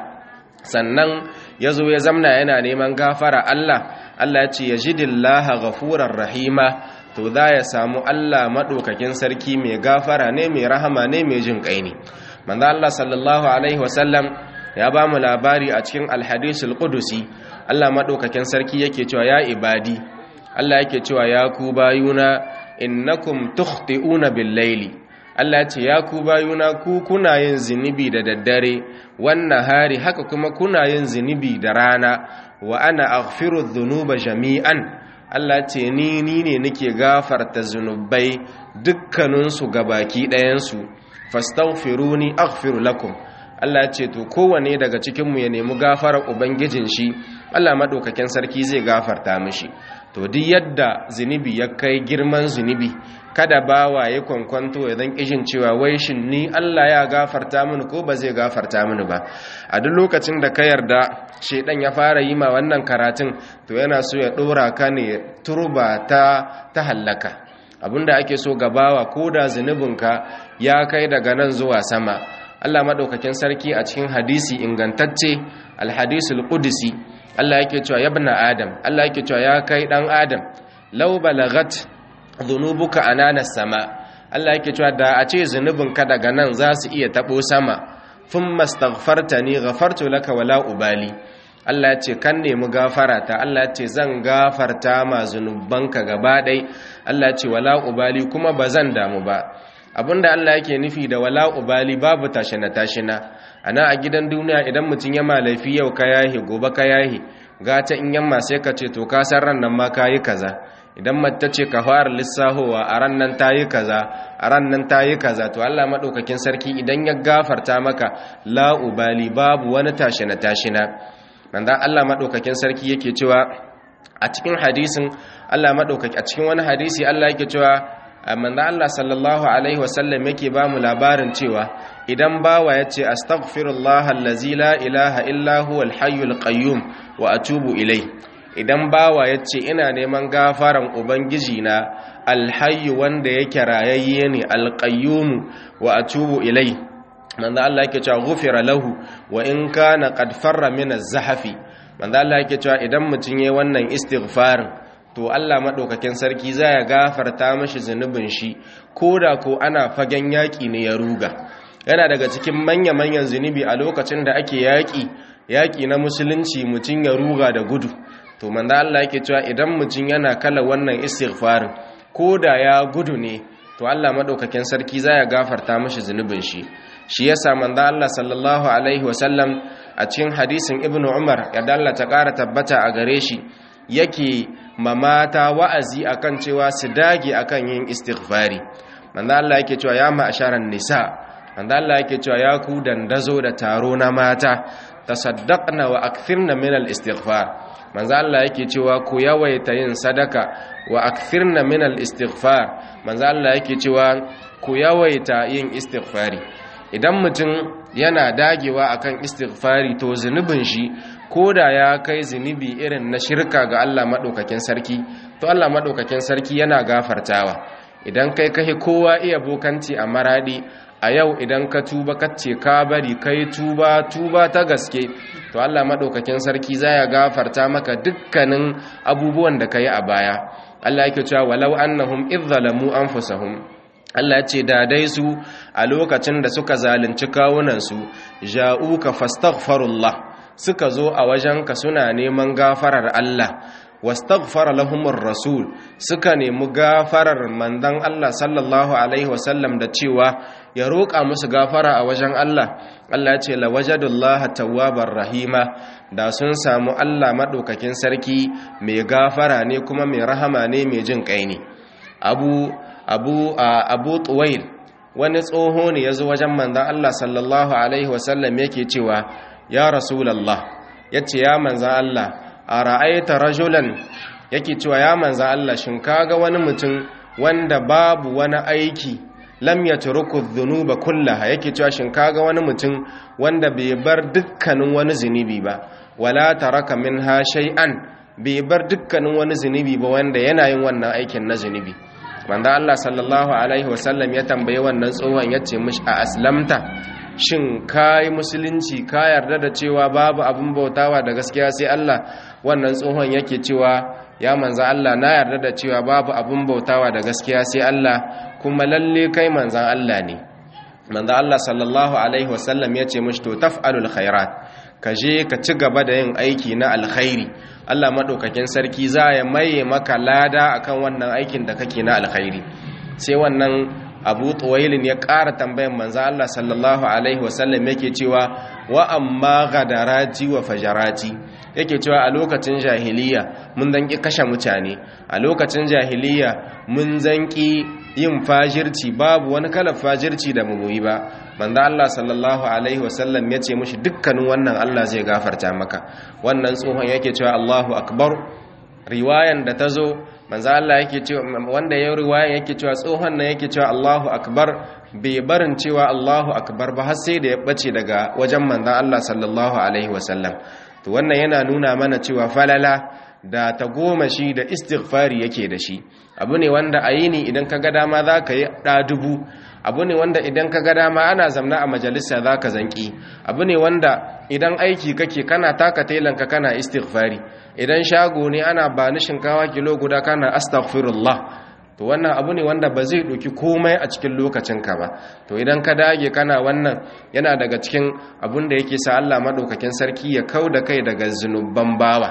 sannan yazo ya zamna yana neman gafara Allah Allah ya ce yajidillaha ghafurar rahima to za ya samu Allah madaukakin sarki mai gafara ne mai rahama ne mai jin kai ne manzo Allah sallallahu alaihi wasallam ya ba mu labari a cikin alhadisul qudusi Allah madaukakin sarki yake cewa ya ibadi Allah yake cewa ya ku bayuna innakum tukhti'una bil-laili Allah ce ya ku bayuna ku kuna yin zinubi da daddare wannan hari haka kuma kuna yin zinubi da rana wa ana aghfiru dhunuba jami'an Allah ce ni ni ne nake gafarta zunubai dukkaninsu gabaki ɗayansu fastaghfiruni aghfir lakum Allah ce to kowane daga cikinmu ya nemi gafarar ubangijin shi Allah madaukakin sarki zai gafarta mishi to duk yadda zunubi ya kai girman zunubi kada bawa ya kwankwanto ya dan kishin cewa wai shin ni Allah ya gafarta mini ko ba zai gafarta mini ba a duk lokacin da ka yarda shedan ya fara yi ma wannan karatun to yana so ya dora ka ne turba ta ta hallaka abinda ake so ga bawa koda zunubinka ya kai daga nan zuwa sama Allah madaukakin sarki a cikin hadisi ingantacce alhadisul qudsi Allah yake cewa ya ibn adam Allah yake cewa ya kai dan adam law balagat dhunubuka anana sama Allah yake cewa da a ce zunubinka daga nan za su iya tabo sama thumma astaghfartani ghafartu laka wala ubali Allah ya ce kan nemi gafara ta Allah ya ce zan gafarta ma zunubanka gaba ɗai Allah ya ce wala ubali kuma ba zan damu ba abinda Allah yake nufi da wala ubali babu tashina tashina ana a gidan duniya idan mutum ya malafi yau ka yahi gobe ka yahi gata in yamma sai ka ce to ka san ran nan ma kayi kaza idan mace ce ka fara lissahowa a ran nan tayi kaza a ran nan tayi kaza to Allah madaukakin sarki idan ya gafarta maka la ubali babu wani tashina tashina manzon Allah madaukakin sarki yake cewa a cikin hadisin Allah madaukaki a cikin wani hadisi Allah yake cewa manzo Allah sallallahu alaihi wasallam yake ba mu labarin cewa idan bawa yace astaghfirullah allazi la ilaha illa huwal hayyul qayyum wa atubu ilai idan bawa yace ina neman gafaran ubangiji na alhayyu wanda yake rayayye ne alqayyum wa atubu ilai manzo Allah yake cewa ghufira lahu wa in kana qad farra min az-zahfi manzo Allah yake cewa idan mutun yayi wannan istighfarin to Allah maɗaukakin sarki za ya gafarta mashi zunubin shi ko da ko ana fagen yaƙi ne ya ruga yana daga cikin manya-manyan zunubi a lokacin da ake yaƙi yaƙi na musulunci mutum ya ruga da gudu to manzo Allah yake cewa idan mutum yana kala wannan istighfarin ko da ya gudu ne to Allah maɗaukakin sarki za ya gafarta mashi zunubin shi shi yasa manzo Allah sallallahu alaihi wasallam a cikin hadisin ibnu umar ya dallata ƙara tabbata a gare shi yake mamata wa'azi akan cewa su dage akan yin istighfari manzo Allah yake cewa ya ma'asharan nisa manzo Allah yake cewa ya ku dandazo da taro na mata tasaddaqna wa akthirna min al-istighfar manzo Allah yake cewa ku yawaita yin sadaka wa akthirna min al-istighfar manzo Allah yake cewa ku yawaita yin istighfari idan mutum yana dagewa akan istighfari to zunubin shi ko da ya kai zunubi irin na shirka ga Allah maɗaukakin sarki to Allah maɗaukakin sarki yana gafartawa idan kai kai kowa iya bokanci a maradi a yau idan ka tuba kace ka bari kai tuba tuba ta gaske to Allah maɗaukakin sarki zaya gafarta maka dukkanin abubuwan da kai a baya Allah yake cewa walau annahum idh zalamu anfusahum Allah ce da dai su a lokacin da suka zalunci kawunansu ja'uka fastaghfirullah suka zo a wajenka suna neman gafarar Allah wastaghfara lahumur rasul suka nemi gafarar mandan Allah sallallahu alaihi wasallam da cewa ya roƙa musu gafara a wajen Allah Allah ce la wajadullaha tawwabar rahima da sun samu Allah madaukakin sarki mai gafara ne kuma mai rahama ne mai jin kai ne abu abu abu tuwail wani tsoho ne yazo wajen mandan Allah sallallahu alaihi wasallam yake cewa ya rasulallah ya ce ya manzan Allah a ra'aita rajulan yake cewa ya manzan Allah shin kaga wani mutum wanda babu wani aiki lam ya turuku dhunuba kullaha yake cewa shin kaga wani mutum wanda bai bar dukkanin wani zunubi ba wala taraka minha shay'an bai bar dukkanin wani zunubi ba wanda yana yin wannan aikin na zunubi manzan Allah sallallahu alaihi wasallam ya tambaye wannan tsohon ya ce mishi a aslamta shin ka yi musulunci ka yarda da cewa babu abin bautawa da gaskiya sai Allah wannan tsohon yake cewa ya manzan Allah na yarda da cewa babu abin bautawa da gaskiya sai Allah kuma lalle kai manzan Allah ne manzan Allah sallallahu alaihi wasallam ya ce mishi to taf'alul khairat ka je ka ci gaba da yin aiki na alkhairi Allah madaukakin sarki za ya maye maka lada akan wannan aikin da kake na alkhairi sai wannan abu tuwailin ya ƙara tambayan manzan Allah sallallahu Alaihi wasallam yake cewa wa amma gadarati wa fajarati yake cewa a lokacin jahiliya mun zanki kashe mutane a lokacin jahiliya mun zanki yin fajirci babu wani kalar fajirci da mu yi ba manzan Allah sallallahu Alaihi wasallam ya ce mushi dukkanin wannan Allah zai gafarta maka wannan tsohon yake cewa Allahu akbar riwayan da ta zo manzo Allah yake cewa wanda ya riwaya yake cewa tsohon nan yake cewa Allahu akbar bai barin cewa Allahu akbar ba har sai da ya bace daga wajen manzon Allah sallallahu alaihi wasallam to wannan yana nuna mana cewa falala da ta goma shi da istighfari yake da shi abu ne wanda a yini idan ka ga dama za ka yi ɗa dubu abu ne wanda idan ka ga dama ana zamna a majalisa za ka zanki abu ne wanda idan aiki kake kana taka telanka kana istighfari idan shago ne ana ba ni shinkawa kilo guda kana astaghfirullah to to wannan abu ne wanda ba zai ɗauki komai a cikin lokacinka ba to idan ka dage kana wannan yana daga cikin abun da yake sa Allah maɗaukakin sarki ya kau da kai daga zunuban bawa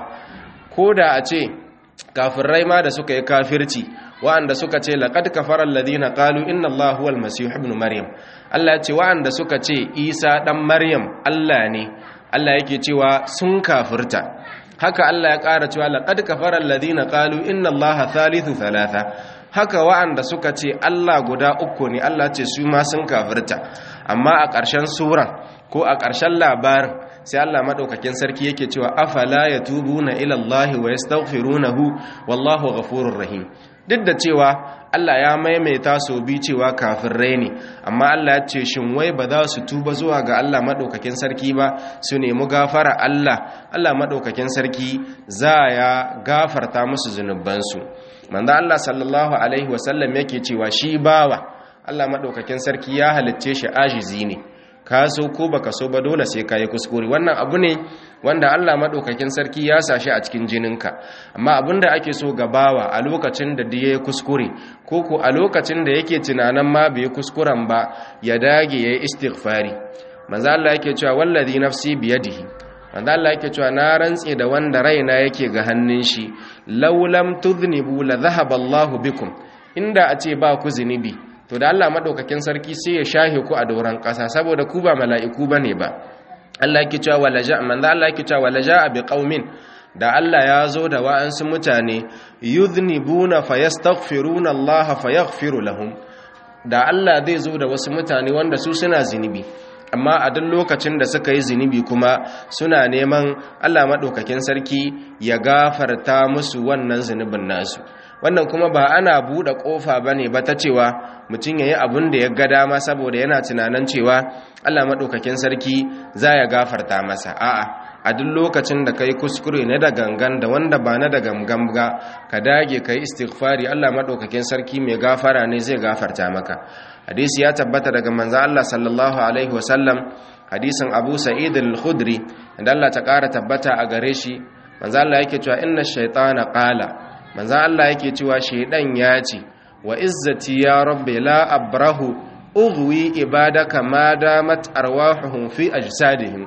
ko da a ce kafirai ma da suka yi kafirci wa'anda suka ce laqad kafara alladhina qalu inna allaha huwal masih ibn maryam Allah ya ce wa'anda suka ce Isa dan Maryam Allah ne Allah yake cewa sun kafirta haka Allah ya ƙara cewa laqad kafara alladhina qalu inna allaha thalithu thalatha haka wa'anda suka ce Allah guda uku ne Allah ce su ma sun kafirta amma a ƙarshen suran ko a ƙarshen labarin sai Allah madaukakin sarki yake cewa afala yatubuna ila Allah wa yastaghfirunahu wallahu ghafurur rahim duk da cewa Allah ya maimaita su bi cewa kafirai ne amma Allah ya ce shin wai ba za su tuba zuwa ga Allah madaukakin sarki ba su nemi gafara Allah Allah madaukakin sarki za ya gafarta musu zunubansu manzo Allah sallallahu alaihi wasallam yake cewa shi bawa Allah madaukakin sarki ya halicce shi ajizi ne ka so ko baka so ba dole sai ka yi kuskure wannan abu ne wanda Allah madaukakin sarki ya sashi a cikin jininka amma abinda ake so ga bawa a lokacin da ya kuskure ko ko a lokacin da yake tunanin ma bai kuskuren ba ya dage yayi istighfari manzo Allah yake cewa wallazi nafsi biyadihi manzo Allah yake cewa na rantse da wanda raina yake ga hannun shi law lam tudhnibu la dhahaba Allahu bikum inda a ce ba ku zunubi to da Allah madaukakin sarki sai ya shahe ku a doran kasa saboda ku ba mala'iku bane ba Allah yake cewa walaja manzo Allah yake cewa walaja bi qaumin da Allah ya zo da wa'ansu mutane yudhnibuna fayastaghfiruna Allah fayaghfiru lahum da Allah zai zo da wasu mutane wanda su suna zinubi amma a duk lokacin da suka yi zunubi kuma suna neman Allah maɗaukakin sarki ya gafarta musu wannan zunubin nasu wannan kuma ba ana buɗe ƙofa ba ne ba ta cewa mutum ya yi abin da ya ga dama saboda yana tunanin cewa Allah maɗaukakin sarki za ya gafarta masa a'a a duk lokacin da ka yi kuskure na da gangan da wanda ba na da gangan ga ka dage ka yi istighfari Allah maɗaukakin sarki mai gafara ne zai gafarta maka hadisi ya tabbata daga manzo Allah sallallahu alaihi wasallam hadisin Abu Sa'id al-Khudri da Allah ta ƙara tabbata a gare shi manzo Allah yake cewa inna shaytana qala manzo Allah yake cewa shaydan ya ce wa izzati ya rabbi la abrahu ughwi ibadaka ma damat arwahuhum fi ajsadihim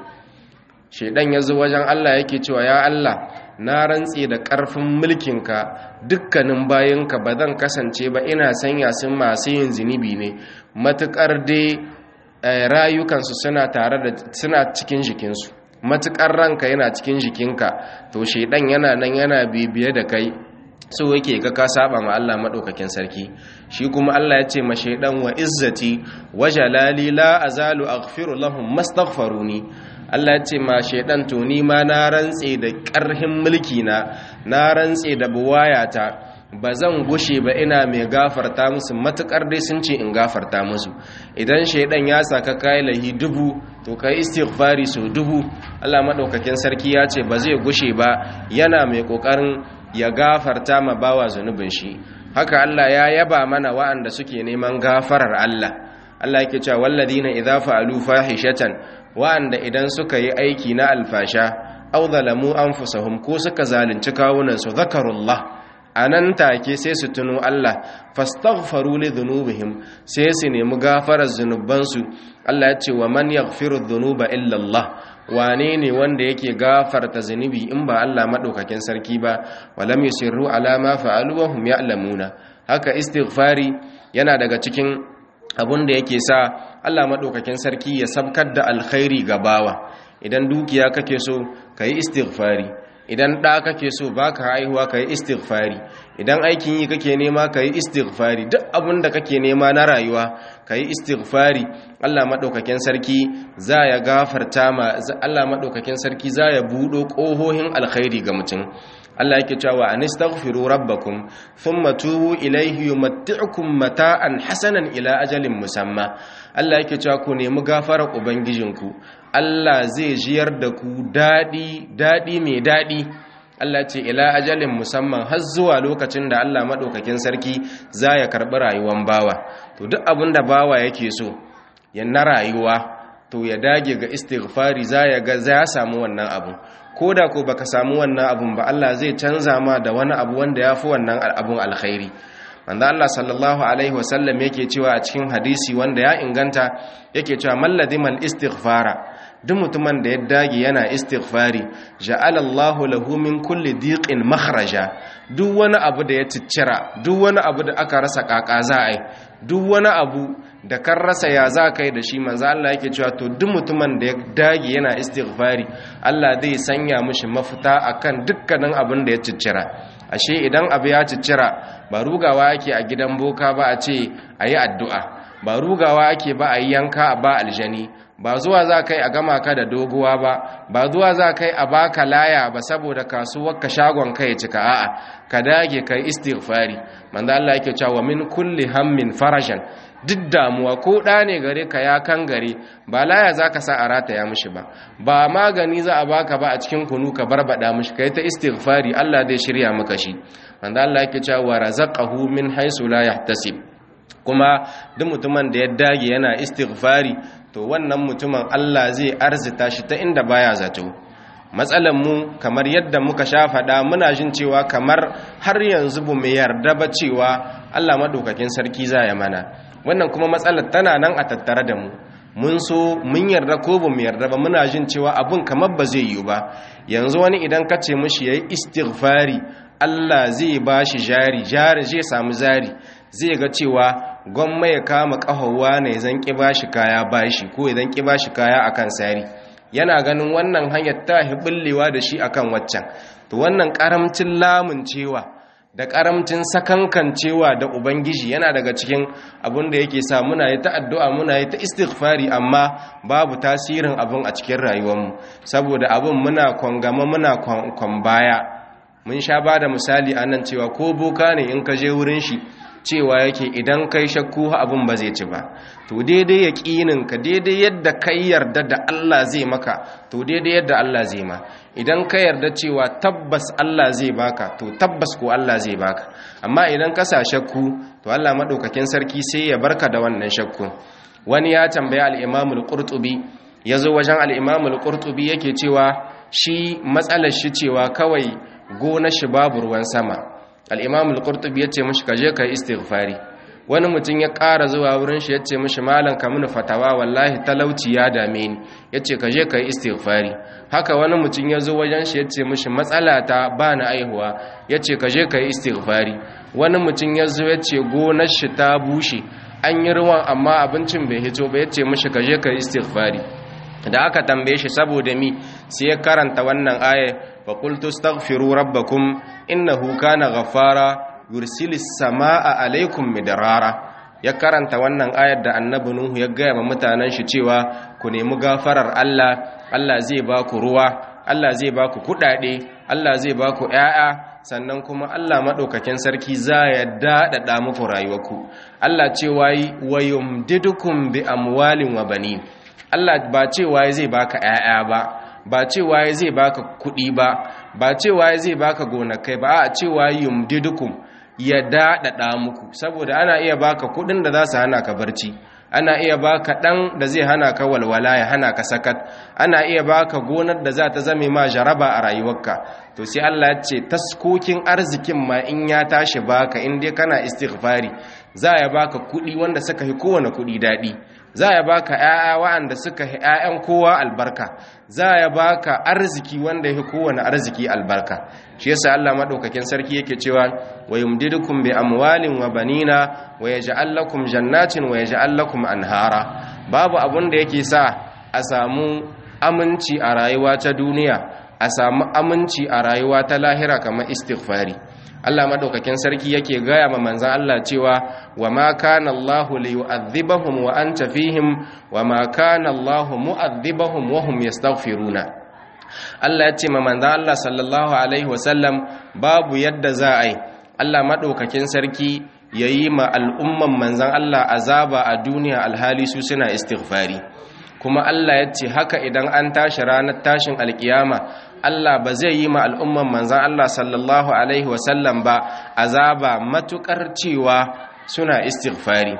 shaydan yazo wajen Allah yake cewa ya Allah na rantse da ƙarfin mulkinka dukkanin bayanka ba zan kasance ba ina sanya sun masu yin zunubi ne matuƙar dai rayukansu suna tare da suna cikin jikinsu matuƙar ranka yana cikin jikinka to shaidan yana nan yana bibiye da kai so yake ga ka saba ma Allah madaukakin sarki shi kuma Allah ya ce ma shaidan wa izzati wa jalali la azalu aghfiru lahum mastaghfaruni Allah ce ma shaidan to ni ma na rantse da ƙarhin mulki na na rantse da buwayata ba zan gushe ba ina mai gafarta musu matukar dai sun ce in gafarta musu idan shaidan ya saka kai lahi dubu to kai istighfari so dubu Allah madaukakin sarki ya ce ba zai gushe ba yana mai kokarin ya gafarta ma bawa zunubin shi haka Allah ya yaba mana wa'anda suke neman gafarar Allah Allah yake cewa walladina idza fa'alu fahishatan wa'anda idan suka yi aiki na alfasha aw zalamu anfusahum ko suka zalunci kawunan su zakarullah anan take sai su tuno Allah fastaghfaru li dhunubihim sai su nemi gafarar zunubansu Allah ya ce wa man yaghfiru dhunuba illa Allah wane ne wanda yake gafarta zunubi in ba Allah madaukakin sarki ba walam yusirru ala ma fa'alu wa hum ya'lamuna haka istighfari yana daga cikin abun da yake sa Allah maɗaukakin sarki ya sabkar da alkhairi ga bawa idan dukiya kake so ka yi istighfari idan ɗa kake so ba ka haihuwa ka yi istighfari idan aikin yi kake nema ka yi istighfari duk abin da kake nema na rayuwa ka yi istighfari Allah maɗaukakin sarki za ya gafarta ma Allah maɗaukakin sarki za ya buɗo ƙohohin alkhairi ga mutum Allah yake cewa anistaghfiru rabbakum thumma tubu ilayhi yumatti'ukum mata'an hasanan ila ajalin musamma Allah yake cewa ku nemi gafarar ubangijinku Allah zai jiyar da ku dadi dadi mai dadi Allah ce ila ajalin musamman har zuwa lokacin da Allah madaukakin sarki za ya karbi rayuwar bawa to duk abin da bawa yake so ya na rayuwa to ya dage ga istighfari za ya ga za samu wannan abu ko da ko baka samu wannan abun ba Allah zai canza ma da wani abu wanda ya fi wannan abun alkhairi manzo Allah sallallahu alaihi wasallam yake cewa a cikin hadisi wanda ya inganta yake cewa malladimal istighfara duk mutumin da ya dage yana istighfari ja'ala Allahu lahu min kulli diqin makhraja duk wani abu da ya ciccira duk wani abu da aka rasa kaka za a yi duk wani abu da kan rasa ya za kai da shi manzo Allah yake cewa to duk mutumin da ya dage yana istighfari Allah zai sanya mishi mafita akan dukkanin abin da ya ciccira ashe idan abu ya ciccira ba rugawa yake a gidan boka ba a ce ayi addu'a ba rugawa ake ba a yi yanka ba aljani ba zuwa za kai a gama ka da doguwa ba ba zuwa za kai a baka laya ba saboda kasuwar ka shagon kai cika a'a ka dage kai istighfari manzo Allah yake cewa min kulli hammin farajan duk damuwa ko da ne gare ka ya kan gare ba laya za ka sa a rataya mishi ba ba magani za a baka ba a cikin kunu ka barbada mishi kai ta istighfari Allah zai shirya maka shi manzo Allah yake cewa wa razaqahu min haisu la yahtasib kuma duk mutumin da ya dage yana istighfari to wannan mutumin Allah zai arzita shi ta inda baya zato matsalan mu kamar yadda muka sha faɗa muna jin cewa kamar har yanzu bu mu yarda ba cewa Allah madaukakin sarki za ya mana wannan kuma matsalar tana nan a tattare da mu mun so mun yarda ko ba mu yarda ba muna jin cewa abun kamar ba zai yiwu ba yanzu wani idan ka ce mishi yayi istighfari Allah zai ba shi jari jari zai samu zari zai ga cewa gwamma ya kama ƙahowa ne zan ƙi ba shi kaya ba shi ko idan ƙi ba shi kaya akan sari yana ganin wannan hanyar ta hiɓullewa da shi akan waccan to wannan ƙaramcin lamun cewa da ƙaramcin sakankan cewa da ubangiji yana daga cikin abin da yake sa muna yi ta addu'a muna yi ta istighfari amma babu tasirin abin a cikin rayuwarmu saboda abin muna kwangama muna kwambaya mun sha ba da misali a nan cewa ko boka ne in ka je wurin shi cewa yake idan kai shakku abin ba zai ci ba to daidai yaƙinin ka daidai yadda kai yarda da Allah zai maka to daidai yadda Allah zai ma idan ka yarda cewa tabbas Allah zai baka to tabbas ko Allah zai baka amma idan ka sa shakku to Allah madaukakin sarki sai ya barka da wannan shakku wani ya tambaya al-Imam al-Qurtubi yazo wajen al-Imam al-Qurtubi yake cewa shi matsalar shi cewa kawai gona shi babu ruwan sama al'imam al'urtubi ya ce mashi kaje ka yi istighfari wani mutum ya ƙara zuwa wurin shi ya ce mashi malam ka mini fatawa wallahi talauci ya dame ni ya ce kaje ka yi istighfari haka wani mutum ya zo wajen shi ya ce mashi matsala ta ba na aihuwa ya ce kaje ka yi istighfari wani mutum ya zo ya ce gonar shi ta bushe an yi ruwan amma abincin bai hito ba ya ce mashi kaje ka yi istighfari da aka tambaye shi saboda mi sai ya karanta wannan aya fa qultu astaghfiru rabbakum innahu kana ghaffara yursilis samaa alaikum midrara ya karanta wannan ayar da annabi nuhu ya gaya wa mutanen shi cewa ku nemi gafarar Allah Allah zai ba ku ruwa Allah zai ba ku kudade Allah zai ba ku ƴaƴa sannan kuma Allah madaukakin sarki za ya daɗaɗa muku rayuwarku Allah cewa wa yumdidukum bi amwalin wa banin Allah ba cewa zai baka ƴaƴa ba ba cewa zai baka kuɗi ba ba cewa zai baka gonakai ba a cewa yumdidukum ya daɗaɗa muku saboda ana iya baka kuɗin da za su hana ka barci ana iya baka ɗan da zai hana ka walwala ya hana ka sakat ana iya baka gonar da za ta zame ma jaraba a rayuwarka to sai Allah ya ce taskokin arzikin ma in ya tashi baka in dai kana istighfari za ya baka kuɗi wanda suka yi kowane kuɗi daɗi za ya baka ‘ya'ya wa'anda suka yi ‘ya'yan kowa albarka za ya baka arziki wanda ya kowane arziki albarka shi yasa Allah maɗaukakin sarki yake cewa wa yumdidukum bi amwalin wa banina wa yaj'al lakum jannatin wa yaj'al lakum anhara babu abun da yake sa a samu aminci a rayuwa ta duniya a samu aminci a rayuwa ta lahira kamar istighfari Allah madaukakin sarki yake gaya ma manzan Allah cewa wa ma kana Allah li yu'adhibahum wa anta fihim wa ma kana Allah mu'adhibahum wa hum yastaghfiruna Allah ya ce ma manzan Allah sallallahu alaihi wasallam babu yadda za a yi Allah madaukakin sarki yayi ma al'umman manzan Allah azaba a duniya alhali su suna istighfari kuma Allah ya ce haka idan an tashi ranar tashin alkiyama Allah ba zai yi ma al'umman manzan Allah sallallahu Alaihi wasallam ba azaba matukar cewa suna istighfari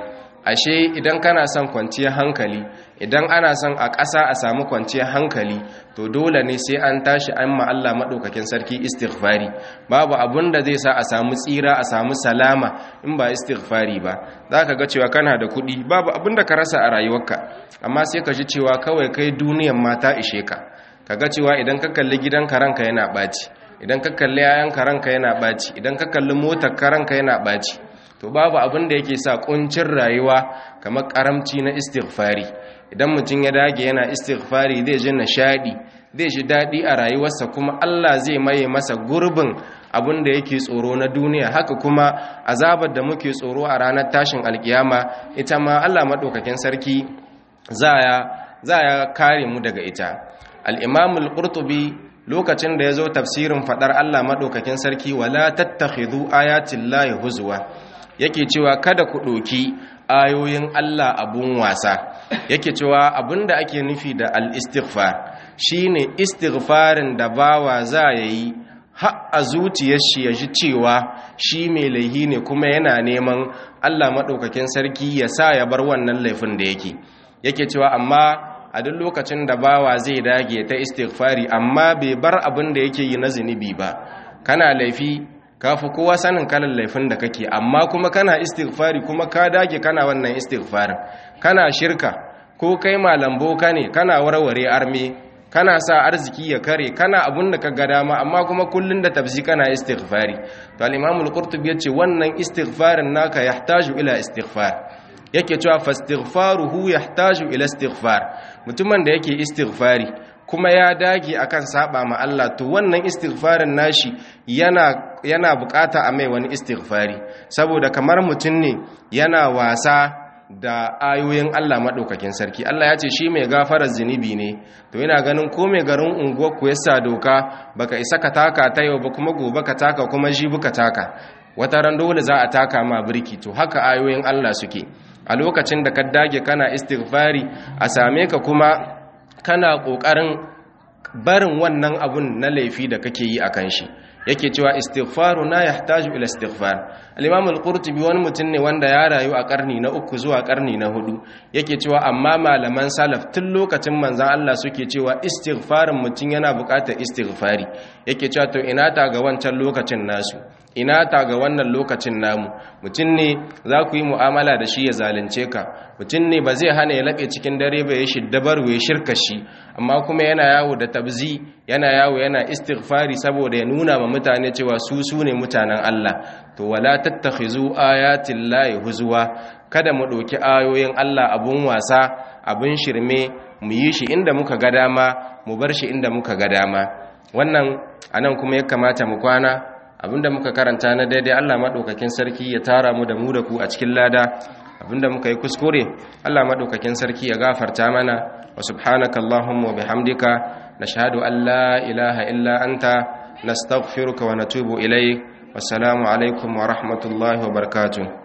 ashe idan kana son kwanciyar hankali idan ana son a ƙasa a samu kwanciyar hankali to dole ne sai an tashi an ma Allah maɗaukakin sarki istighfari babu abun da zai sa a samu tsira a samu salama in ba istighfari ba za ka ga cewa kana da kuɗi babu abun da ka rasa a rayuwarka amma sai ka ji cewa kawai kai duniyan mata ishe ka ka ga cewa idan ka kalli gidanka ranka yana ɓaci idan ka kalli yayanka ranka yana ɓaci idan ka kalli motar ka ranka yana ɓaci to babu abin da yake sa kuncin rayuwa kamar karamci na istighfari idan mutum ya dage yana istighfari zai ji nishadi zai ji daɗi a rayuwarsa kuma Allah zai maye masa gurbin abin da yake tsoro na duniya haka kuma azabar da muke tsoro a ranar tashin alkiyama ita ma Allah maɗaukakin sarki za ya kare mu daga ita al-imamul qurtubi lokacin da ya zo tafsirin faɗar Allah maɗaukakin sarki wala tattakhidhu ayatillahi huzwa yake cewa kada ku ɗoki ayoyin Allah abun wasa yake cewa abinda ake nufi da al-istighfar shine istighfarin da bawa za ya yi har a zuciyar shi ya ji cewa shi mai laihi ne kuma yana neman Allah maɗaukakin sarki ya sa ya bar wannan laifin da yake yake cewa amma a duk lokacin da bawa zai dage ta istighfari amma bai bar abin da yake yi na zunubi ba kana laifi kafi kowa sanin kalan laifin da kake amma kuma kana istighfari kuma ka dage kana wannan istighfarin kana shirka ko kai malam boka ne kana warware arme kana sa arziki ya kare kana abun da ka ga dama amma kuma kullun da tafsi kana istighfari to al-imam al-qurtubi yace wannan istighfarin naka yahtaju ila istighfar yake cewa fastighfaruhu yahtaju ila istighfar mutumin da yake istighfari kuma ya dage akan saba ma Allah to wannan istighfarin nashi yana yana bukata a mai wani istighfari saboda kamar mutum ne yana wasa da ayoyin Allah maɗaukakin sarki Allah ya ce shi mai gafarar zunubi ne to yana ganin ko mai garin unguwar ku yasa doka baka isa ka taka ta yau ba kuma gobe ka taka kuma jibi ka taka wata ran dole za a taka ma birki to haka ayoyin Allah suke a lokacin da ka dage kana istighfari a same ka kuma kana kokarin barin wannan abun na laifi da kake yi akan shi yake cewa istighfaru na yahtaju ila istighfar al-imam al-qurtubi wani mutum ne wanda ya rayu a karni na uku zuwa karni na hudu yake cewa amma malaman salaf tun lokacin manzon Allah suke cewa istighfarin mutum yana buƙatar istighfari yake cewa to ina ta ga wancan lokacin nasu ina ta ga wannan lokacin namu mutum ne za ku yi mu'amala da shi ya zalunce ka mutum ne ba zai hana ya laɓe cikin dare ba ya shiddabar ya shirka shi amma kuma yana yawo da tabzi yana yawo yana istighfari saboda ya nuna ma mutane cewa su su ne mutanen Allah to wala tattakhizu ayatin lahi huzwa kada mu ɗauki ayoyin Allah abun wasa abun shirme mu yi shi inda muka ga dama mu bar shi inda muka ga dama wannan anan kuma ya kamata mu kwana abinda muka karanta na daidai Allah maɗaukakin sarki ya tara mu da mu da ku a cikin lada abinda muka yi kuskure Allah maɗaukakin sarki ya gafarta mana wa subhanaka Allahumma wa bihamdika nashhadu an la ilaha illa anta nastaghfiruka wa natubu ilayk wassalamu alaikum wa rahmatullahi wa barakatuh